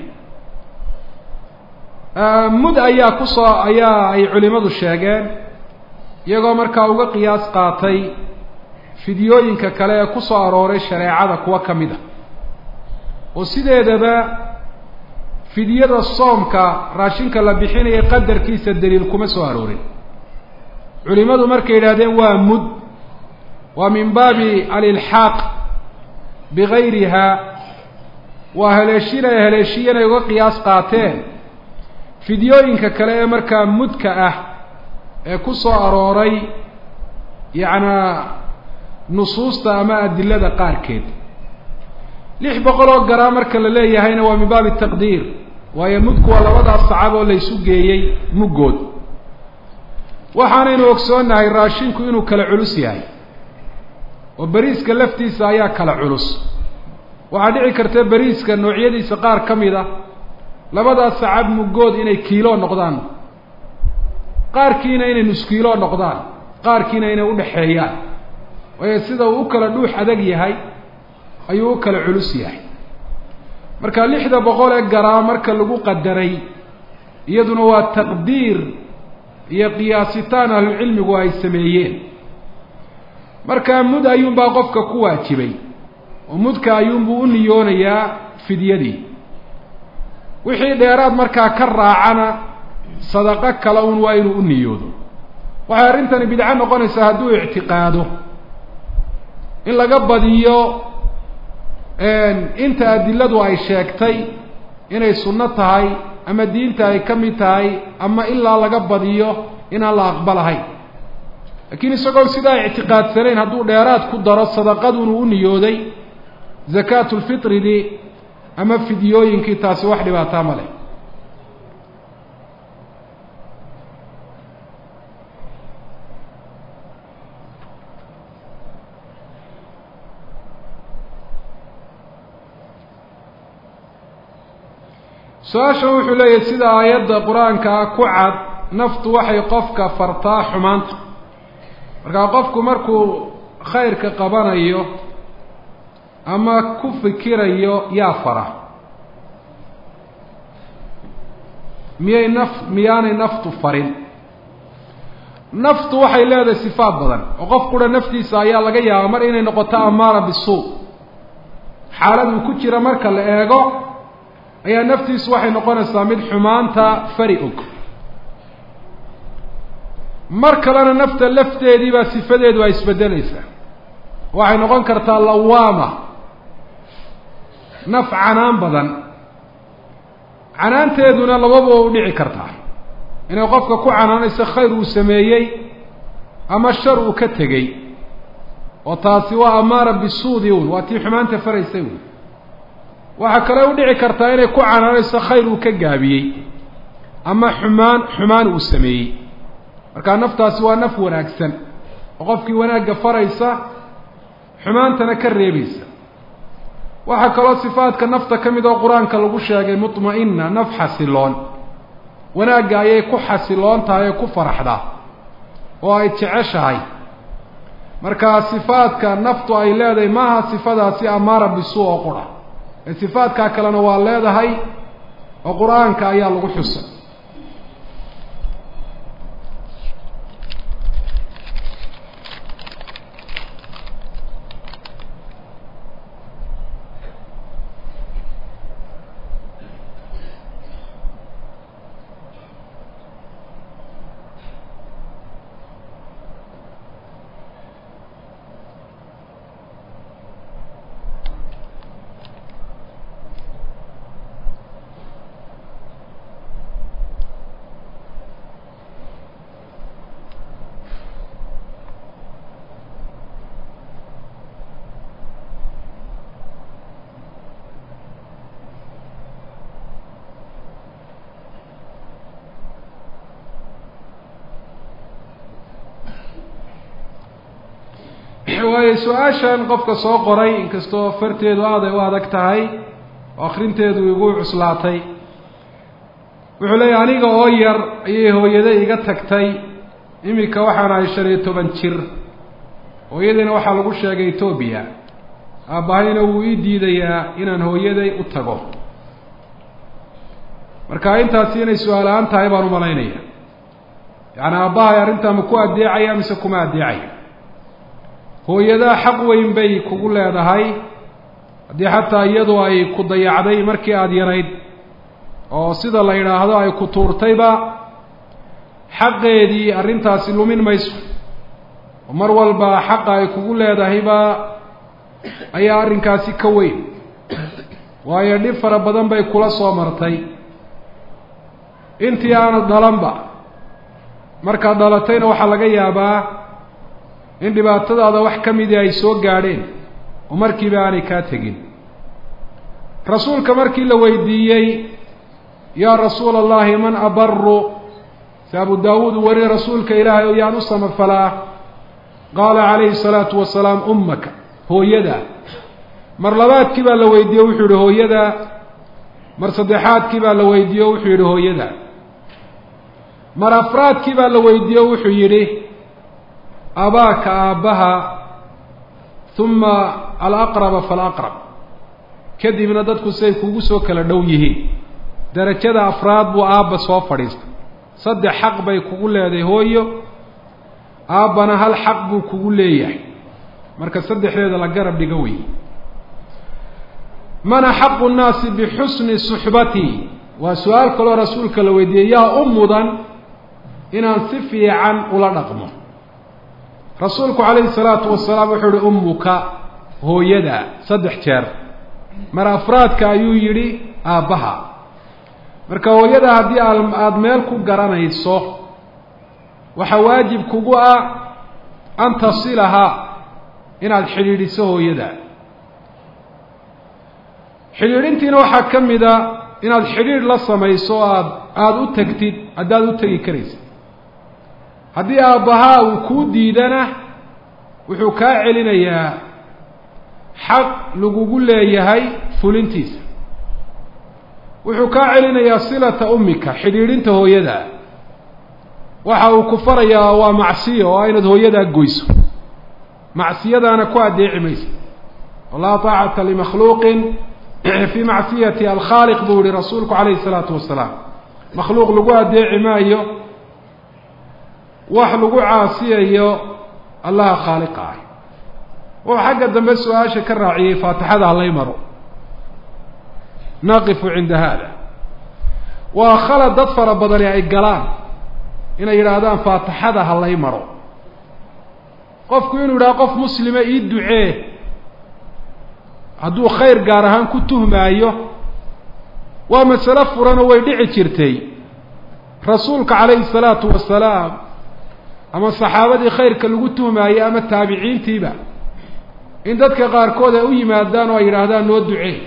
[SPEAKER 1] mud ayaa kusoo ayaa ay culimadu sheegeen iyagoo markaa uga qiyaas qaatay fidyooyinka kale ee ku soo arooray shareecada kuwa ka mid a oo sideedaba fidyada soomka raashinka la bixinaya qadarkiisa daliil kuma soo aroorin culimadu markay yidhahdeen waa mud waa min baabi alilxaaq bigayriha waa haleeshin ay haleeshiyan ay uga qiyaas qaateen fidyooyinka kale ee markaa mudka ah ee ku soo arooray yacnaa nusuusta ama adilada qaarkeed lix boqol oo garaa marka la leeyahayna waa min baabi taqdiir waayo mudku waa labadaas sacab oo laysu geeyey muggood waxaanaynu ogsoonnahay raashinku inuu kala culus yahay oo beriiska laftiisa ayaa kala culus waxaa dhici karta beriiska noocyadiisa qaar ka mid a labadaas sacab muggood inay kiilo noqdaan qaarkiina inay nuskiilo noqdaan qaarkiina inay udhaxeeyaan waayo sida uu u kala dhuux adag yahay ayuu u kala culus yahay marka lixda boqol ee garaa marka lagu qadaray iyaduna waa taqdiir iyo qiyaasitaan ahlucilmigu ay sameeyeen markaa mud ayuunbaa qofka ku waajibay oo mudka ayuunbuu u niyoonayaa fidyadii wixii dheeraad markaa ka raacana sadaqo kale un waa inuu u niyoodo waxay arrintani bidco noqonaysaa hadduu ictiqaado in laga badiyo inta adiladu ay sheegtay inay sunno tahay ama diinta ay ka mid tahay ama ilaa laga badiyo inaan la aqbalahayn laakiin isagoo sidaa ictiqaadsanayn hadduu dheeraad ku daro sadaqadunu u niyooday zakaatulfitridii ama fidyooyinkii taasi wax dhibaataa ma leh su-aashan wuxuu leeyahay sida aayadda qur-aankaa ku cad naftu waxay qofka fartaa xumaanta markaa qofku markuu khayrka qabanayo ama ku fikirayo yaa fara miyay naf miyaanay naftu farin naftu waxay leedahay sifaad badan oo qof kudha naftiisa ayaa laga yaabaa mar inay noqoto amaara bisuu xaalad uu ku jira marka la eego ayaa naftiisu waxay noqonaysaa mid xumaanta fari og mar kalena nafta lafteedii baa sifadeedu ay isbedelaysaa waxay noqon kartaa lawaama naf canaan badan canaanteeduna lababa u dhici kartaa inay qofka ku canaanayso khayr uu sameeyey ama shar uu ka tegey oo taasi waa amaara bisuudi un waa tii xumaanta faraysay un waxaa kale u dhici kartaa inay ku canaanayso khayr uu ka gaabiyey ama xumaan xumaan uu sameeyey markaa naftaasi waa naf wanaagsan oo qofkii wanaagga faraysa xumaantana ka reebaysa waxaa kaloo sifaadka nafta ka mid oo qur-aanka lagu sheegay mutma'ina naf xasiloon wanaagga ayay ku xasiloon tahay oo ku faraxdaa oo ay jeceshahay markaa sifaadka naftu ay leedahay maaha sifadaasi amaara bisuu oo qura ee sifaadkaa kalena waa leedahay oo qur-aanka ayaa lagu xusay waayo su-aashan qofka soo qoray inkastoo farteedu aaday u adag tahay oo akrinteedu igu cuslaatay wuxuu leeyahy aniga oo yar ayay hooyada iga tagtay iminka waxaan ahay shan iyo toban jir hooyadiina waxaa lagu sheegay etoobiya aabbahayna wuu ii diidayaa inaan hooyaday u tago marka intaasi inay su-aal-aan tahay baan umalaynaya yacni aabbahay arrintaa ma ku addeecaya mise kuma addeecaya hooyadaa xaq weyn bay kugu leedahay haddii xataa iyadu ay ku dayacday markii aada yarayd oo sida la yidhaahdo ay ku tuurtayba xaqeedii arrintaasi lumin mayso oo mar walba xaqa ay kugu leedahayba ayaa arrinkaasi ka weyn waayo dhib fara badan bay kula soo martay intii aanad dhalanba markaad dhalatayna waxaa laga yaabaa in dhibaatadaada wax ka midii ay soo gaadheen oo markiiba aanay kaa tegin rasuulka markii la weydiiyey yaa rasuula allahi man abaru si abu daawuud uu wariye rasuulka ilaahay oo yaan u samafalaa qaala calayhi salaatu wasalaam ummaka hooyada mar labaadkii baa la weydiiye wuxuu yihi hooyada mar saddexaadkii baa la weydiiye o wuxuu yidhi hooyada mar afraadkii baa la weydiiye o wuxuu yidhi abaaka aabbaha uma alaqraba falaqrab kadibna dadku siay kugu soo kala dhow yihiin darajada afraad buu aabba soo fadhiistay saddex xaq bay kugu leedahay hooyo aabbana hal xaq buu kugu leeyahay marka saddexdeeda la garab dhigo wey man axaqu nnaasi bixusni suxbati waa su-aal kaloo rasuulka la weydiiyey yaa u mudan inaan si fiican ula dhaqmo rasuulku calayhi salaatu wasalaam wuxuu uhi ummuka hooyada saddex jeer mar afraadka ayuu yidhi aabbaha marka hooyada haddii aada meel ku garanayso waxaa waajib kugu ah an tasilaha inaad xidhiidhiso hooyada xidhiidhintiina waxaa ka mid a inaad xidhiidh la samayso aad aada u tegtid haddaad u tegi karaysid haddii aabbahaa uu kuu diidana wuxuu kaa celinayaa xaq lagugu leeyahay fulintiisa wuxuu kaa celinayaa silata ummika xidhiidhinta hooyada waxa uu ku farayaa waa macsiyo oo inaad hooyadaa goyso macsiyadaana ku addeeci maysa laa taacata limakhluuqin fii macsiyati alkhaaliq buu yihi rasuulku calayhi salaatu wasalaam makhluuq lagu addeeci maayo wax lagu caasiyayo allaha khaaliqa ah wuxuu xagga dambe su-aasha ka raaciyey faatixada halay maro naqifu cinda hada waa khalad dad fara badani ay galaan inay yidhaahdaan faatixada halay maro qofku inuu yidhaha qof muslima ii ducee hadduu khayr gaar ahaan ku tuhmaayo waa masalo furanoo way dhici jirtay rasuulka calayhi salaatu wasalaam ama saxaabadii khayrka lagu tuhmaayey ama taabiciintiiba in dadka qaarkood ay u yimaadaan oo ay yidhaahdaan noo ducee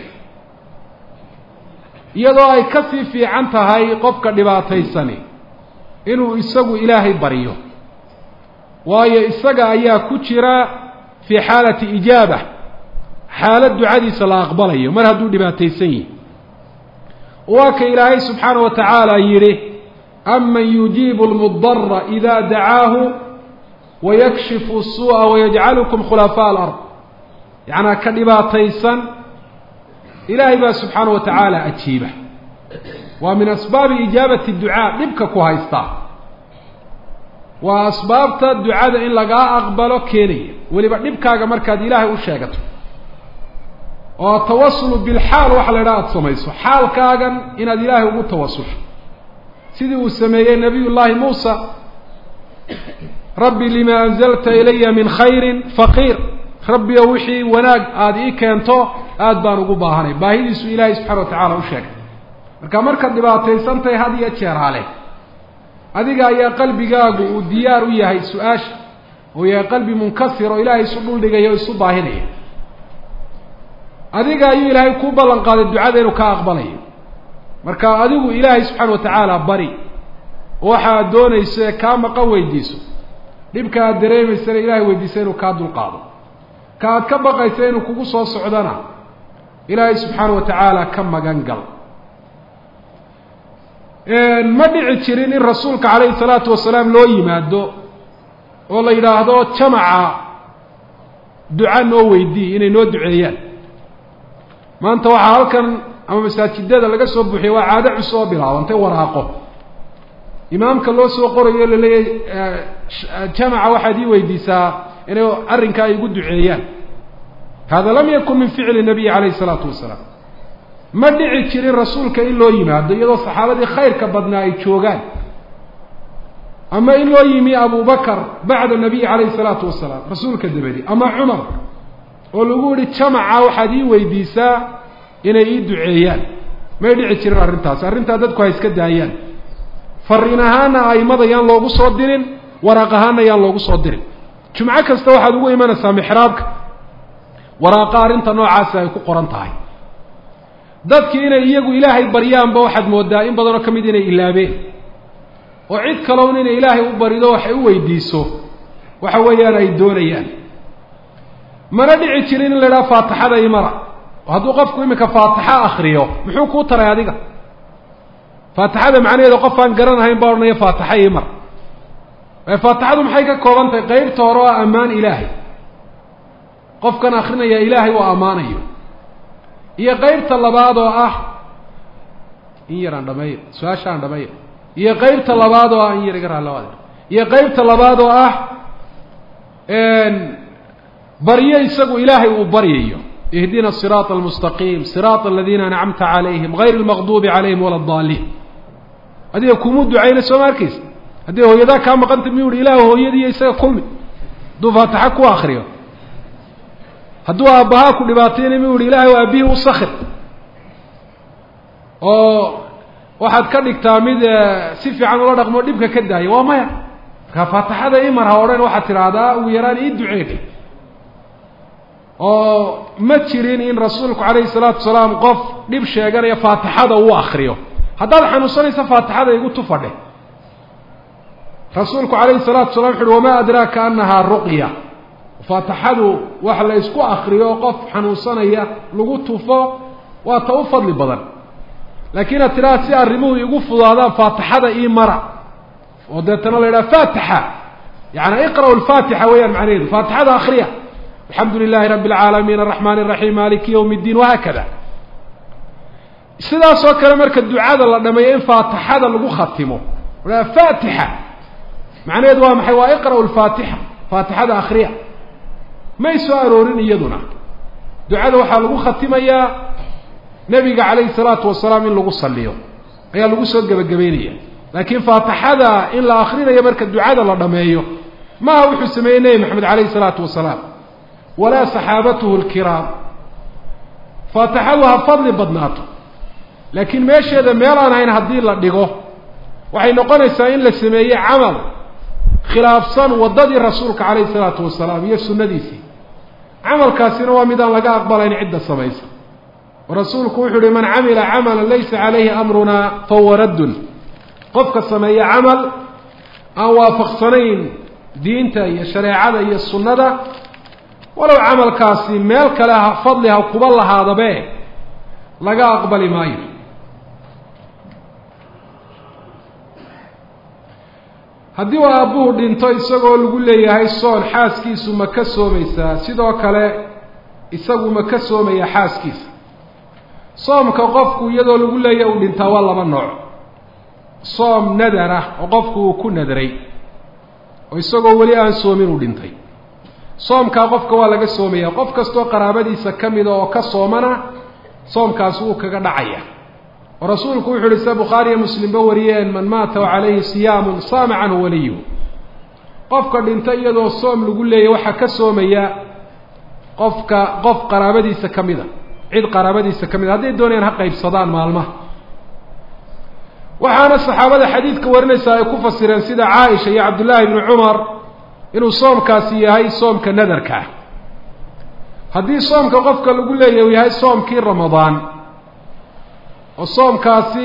[SPEAKER 1] iyadoo ay ka sii fiican tahay qofka dhibaataysani inuu isagu ilaahay baryo waayo isaga ayaa ku jira fii xaalati ijaaba xaalad ducadiisa la aqbalayo mar hadduu dhibaataysan yihi waa ka ilaahay subxaana wa tacaala yidhi aman yujiibu lmudara ida dacaahu wayakshifu suu'a wayajcalukum khulafaa alard yacnaa ka dhibaataysan ilaahay baa subxaana wa tacaala ajiiba waa min asbaabi ijaabati ducaa dhibka ku haystaa waa asbaabta ducada in lagaa aqbalo keenaya weliba dhibkaaga markaad ilaahay u sheegato oo tawasulu bilxaal waxa la idhaha aada samayso xaalkaagan inaad ilaahay ugu tawasusho sidii uu sameeyey nabiy llaahi muusa rabbi lima anzalta ilaya min khayrin faqiir rabbi o wixii wanaag aada ii keento aada baan ugu baahanay baahidiisu ilaahay subxana wa tacala u sheegay marka markaad dhibaataysantahay had iyo jeer hale adiga ayaa qalbigaagu uu diyaar u yahay su-aasha oo yahay qalbi munkasir oo ilaahay isu dhuldhigaya o isu baahinaya adiga ayuu ilaahay kuu ballan qaaday ducada inuu kaa aqbalayo marka adigu ilaahay subxaana wa tacaala bari oo waxa aad doonayso ee kaa maqan weydiiso dhibka aad dareemaysana ilahay weydiisa inuu kaa dulqaado ka aad ka baqaysa inuu kugu soo socdana ilaahay subxaana wa tacaala ka magan gal ma dhici jirin in rasuulka calayhi salaatu wasalaam loo yimaado oo la yidhaahdo jamaca duca noo weydii inay noo duceeyaan maanta waxaa halkan ama masaajidada laga soo buuxiyay waa caado cusub oo bilaabantay waraaqo imaamka loo soo qorayo laleeyahay jamaca waxaad ii weydiisaa inay arrinkaa ay igu duceeyaan hada lam yakun min ficli nabiyi calayhi isalaatu wasalaam ma dhici jirin rasuulka in loo yimaado iyadoo saxaabadii khayrka badnaa ay joogaan ama in loo yimi abu bakar bacda nabiyi calayhi salaatu wasalaam rasuulka dabadi ama cumar oo lagu yihi jamaca waxaad ii weydiisaa inay ii duceeyaan may dhici jirin arrintaas arrintaa dadku ha iska daayaan fariin ahaana aimada yaan loogu soo dirin waraaq ahaana yaan loogu soo dirin jumco kasta waxaad ugu imanaysaa mixraabka waraaqa arrinta noocaasi ay ku qoran tahay dadkii inay iyagu ilaahay baryaanba waxaad moodaa in badanoo ka mid inay ilaabeen oo cid kalown inay ilaahay u barido waxay u weydiiso waxa weeyaan ay doonayaan mana dhici jirin in la idhaha faatixada imara oo hadduu qofku iminka faatixa akriyo muxuu kuu taray adiga faatixada macnaheeda qof aan garanahayn baa odhanaya faatixa imar faatixadu maxay ka kooban tahay qeybta hore oo ammaan ilaahay qofkan akrinaya ilaahay uu ammaanayo iyo qeybta labaad oo ah in yar aan dhameeyo su-aasha aan dhameeyo iyo qeybta labaad oo ah in yar iga raalawaad iyo qeybta labaad oo ah baryo isagu ilaahay uu baryayo ihdina siraata almustaqiim siraata aladiina ancamta calayhim gayr almaqduubi calayhim wala adaliin adiga kumuu ducayna soo ma arkaysa haddii hooyadaa kaa maqanta miyuu hi ilaah hooyadiiyo isaga kulmi hadduu faatixa ku akriyo hadduu aabbahaa ku dhibaatayna miyuu hi ilaahay aabihii u sakir oo waxaad ka dhigtaa mid si fiican ula dhaqmo dhibka ka daaya waa maya markaa faatixada imar ha odhan waxaad tidhaahdaa ugu yaraan ii duceeg oo ma jirin in rasuulku calayhi salaatu wasalaam qof dhib sheeganaya faatixada uu akriyo haddaad xanuunsanaysa faatixada igu tufadhe rasuulku calayhi salatu wasalaam wuxu uhi wamaa adraaka anahaa ruqya faatixadu wax la isku akriyo qof xanuunsanaya lagu tufo waa ta u fadli badan laakiin ad tidhaha si arrimuhu igu fudaadaan faatixada ii mara oo deetana la yidhaha faatixa yaani iqra'u lfaatixa weeyaan macnaheedu faatixada akriya alxamdu lilahi rabi alcaalamiin araxmaan araxiim maliki yawm اddiin wahaakada sidaasoo kale marka ducada la dhameeyo in faatixada lagu khatimo a faatixa macnaheedu waa maxay waa iqra'u lfaatixa faatixada akriya may soo aroorin iyaduna ducada waxaa lagu khatimayaa nebiga calayhi salaatu wasalaam in lagu saliyo ayaa lagu soo gebagabeynaya laakiin faatixada in la akrinayo marka ducada la dhameeyo maaha wuxuu sameeyey nebi maxamed calayhi salaatu wasalaam walaa saxaabatuhu lkiraam faatixadu ha fadli badnaato laakiin meesheeda meel aan hayn haddii la dhigo waxay noqonaysaa in la sameeye camal khilaafsan waddadii rasuulka calayhi salaatu wasalaam iyo sunnadiisii camalkaasina waa midaan laga aqbalayn cidda samaysa oo rasuulku wuxuu uhi man camila camalan laysa calayhi amruna fahuwa raddun qofka sameeya camal aan waafaqsanayn diinta iyo shareecada iyo sunnada walow camalkaasi meel kale ha fadli ha kuba lahaadabe laga aqbali maayo haddii uu aabbuhu dhinto isagoo lagu leeyahay soon xaaskiisu ma ka soomaysaa sidoo kale isagu ma ka soomaya xaaskiisa soomka qofku iyadoo lagu leeyahay uu dhintaa waa laba nooc soom nadar ah oo qofku uu ku nadray oo isagoo weli aan soomin uu dhintay soomkaa qofka waa laga soomaya qof kastoo qaraabadiisa ka mida oo ka soomana soomkaasi wuu kaga dhacaya oo rasuulku wuxu uhi sida bukhaariyo muslimba wariyeen man maata wa calayhi siyaamun saama canhu waliyuhu qofka dhinta iyadoo soom lagu leeyay waxaa ka soomaya qofka qof qaraabadiisa ka mida cid qaraabadiisa ka mida hadday doonayaan ha qaybsadaan maalmaha waxaana saxaabada xadiidka warinaysaa ay ku fasireen sida caaisha iyo cabdullaahi bni cumar inuu soomkaasi yahay soomka nadarka ah haddii soomka qofka lagu leeyahy uu yahay soomkii ramadaan oo soomkaasi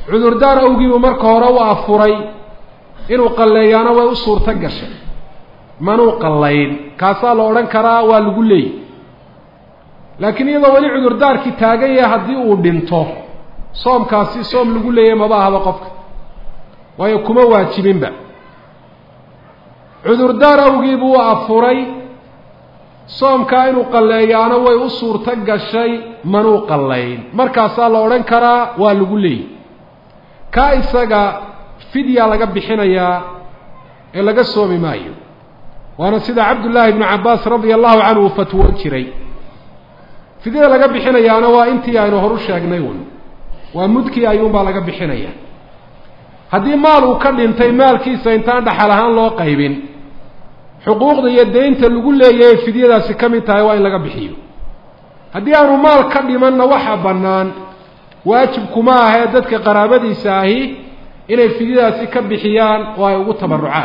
[SPEAKER 1] cudurdaar awgiibuu marka hore u afuray inuu qalleeyaana way u suurto gashay manuu qallayn kaasaa la odhan karaa waa lagu leeyay laakiin iyadoo weli cudurdaarkii taagan yahay haddii uu dhinto soomkaasi soom lagu leeyay maba ahaba qofka waayo kuma waajibinba cudurdaar awgii buu afuray soomkaa inuu qalleeyaana way u suurto gashay manuu qallayn markaasaa la odhan karaa waa lagu leeyay kaa isaga fidya laga bixinayaa ee laga soomi maayo waana sida cabdullaahi ibnu cabbaas radia allahu canhu uu fatwoon jiray fidyada laga bixinayaana waa intii aynu horu sheegnay un waa mudkii ayuunbaa laga bixinaya haddii maal uu ka dhintay maalkiisa intaan dhaxal ahaan loo qaybin xuquuqda iyo deynta lagu leeyahay fidyadaasi ka mid tahay waa in laga bixiyo haddii aanu maal ka dhimanna waxa bannaan waajib kuma ahee dadka qaraabadiisa ahi inay fidyadaasi ka bixiyaan oo ay ugu tabarucaan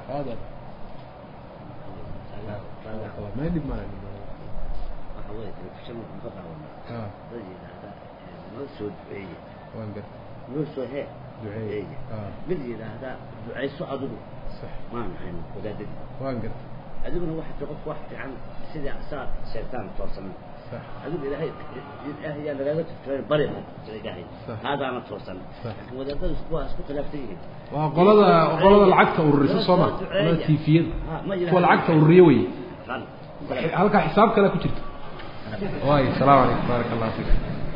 [SPEAKER 2] mid yidhaahdaa ducayso adigu maan ahayn wadaadadii adiguna waxaa ti qofka wax fiican sidii saa sheegtaan toosan adigu ilaahay ilaahay yaa lagaaga tirtiray bari ilaahay haadaana toosan laakiin wadaadadu waa isku khilaafsan yihiin
[SPEAKER 1] waa qolada qolada lacagta ururisa soo ma qolada tifiyada kuwa lacagta ururiye wey halkaa xisaab kale ku jirta way asalaamu calaykum baaraka allah fiik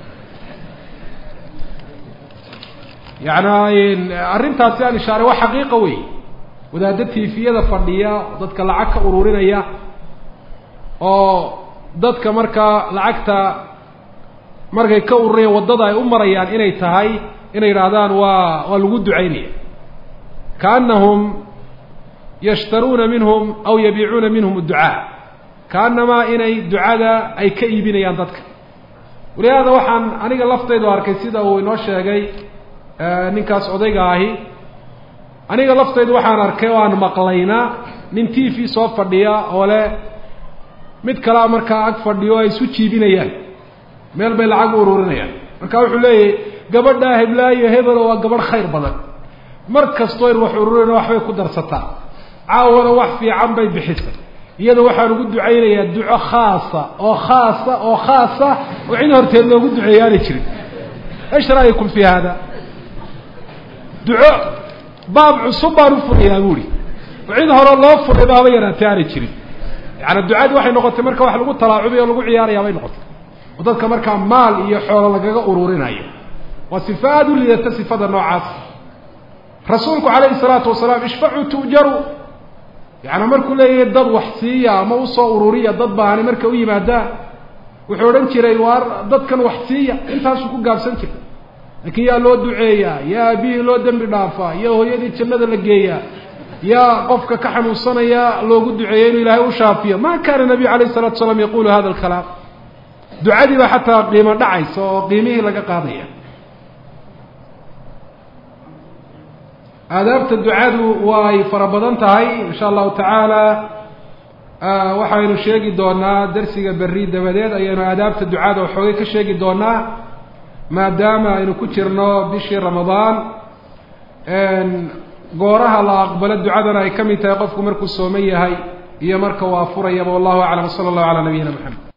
[SPEAKER 1] yani arrintaasi aan ishaaray waa xaqiiqa wey wadaadda tifiyada fadhiya dadka lacag ka ururinaya oo dadka markaa lacagta markay ka ururayaan waddada ay u marayaan inay tahay inay yidhaahdaan waa waa lagu ducaynaya kaanahum yashtaruuna minhum aw yabiicuuna minhum adducaa kaanamaa inay ducada ay ka iibinayaan dadka walihaada waxaan aniga laftaydu arkay sida uu inoo sheegay ninkaas odayga ahi aniga laftaydu waxaan arkay oo aan maqlaynaa nin t v soo fadhiya oo leh mid kalea markaa ag fadhiyo ay isu jiibinayaan meel bay lacag u ururinayaan marka wuxuu leeyahy gabadhaa heblaayo hebelo waa gabadh khayr badan mar kastoo in wax ururina waxbay ku darsataa caawana wax fiican bay bixisay iyada waxaan ugu ducaynayaa duco khaasa oo khaasa oo khaasa oo cid horteed loogu duceeyo aanay jirin ايش رأيكم في هذا duco baab cusub baan u furayaa buuri cid hore loo furay baaba yaraatay aanay jirin yaani ducadii waxay noqotay marka wax lagu talaacubayo o lagu ciyaaraya bay noqotay oo dadka markaa maal iyo xoolo lagaga ururinayo waa sifa aada u liidata sifada noocaas rasuulku calayhi salaatu wasalaam ishfacuu tu'jaru yaani markuu leeyahay dad wax siiya ama usoo ururiya dad baani marka u yimaadaan wuxuu odhan jiray waar dadkan wax siiya intaasuu ku gaabsan jiray laakiin yaa loo duceeyaa yaa aabihii loo dembi dhaafaa yaa hooyadii jannada la geeyaa yaa qofka ka xanuunsanaya loogu duceeya inuu ilaahay u shaafiyo ma kaana nabiyu alayh salatu salaam yaqulu hada alkalaam ducadii baa xataa qiimo dhacaysa oo qiimihii laga qaadaya aadaabta ducadu way fara badan tahay insha allahu tacaala waxaynu sheegi doonaa darsiga berri dabadeed ayaynu aadaabta ducada waxoogay ka sheegi doonaa maadaama aynu ku jirno bishii ramadaan gooraha la aqbalo ducadana ay ka mid tahay qofku markuu sooman yahay iyo marka uu afurayaba wallahu aclam sala allahu calaa nabiyina maxamed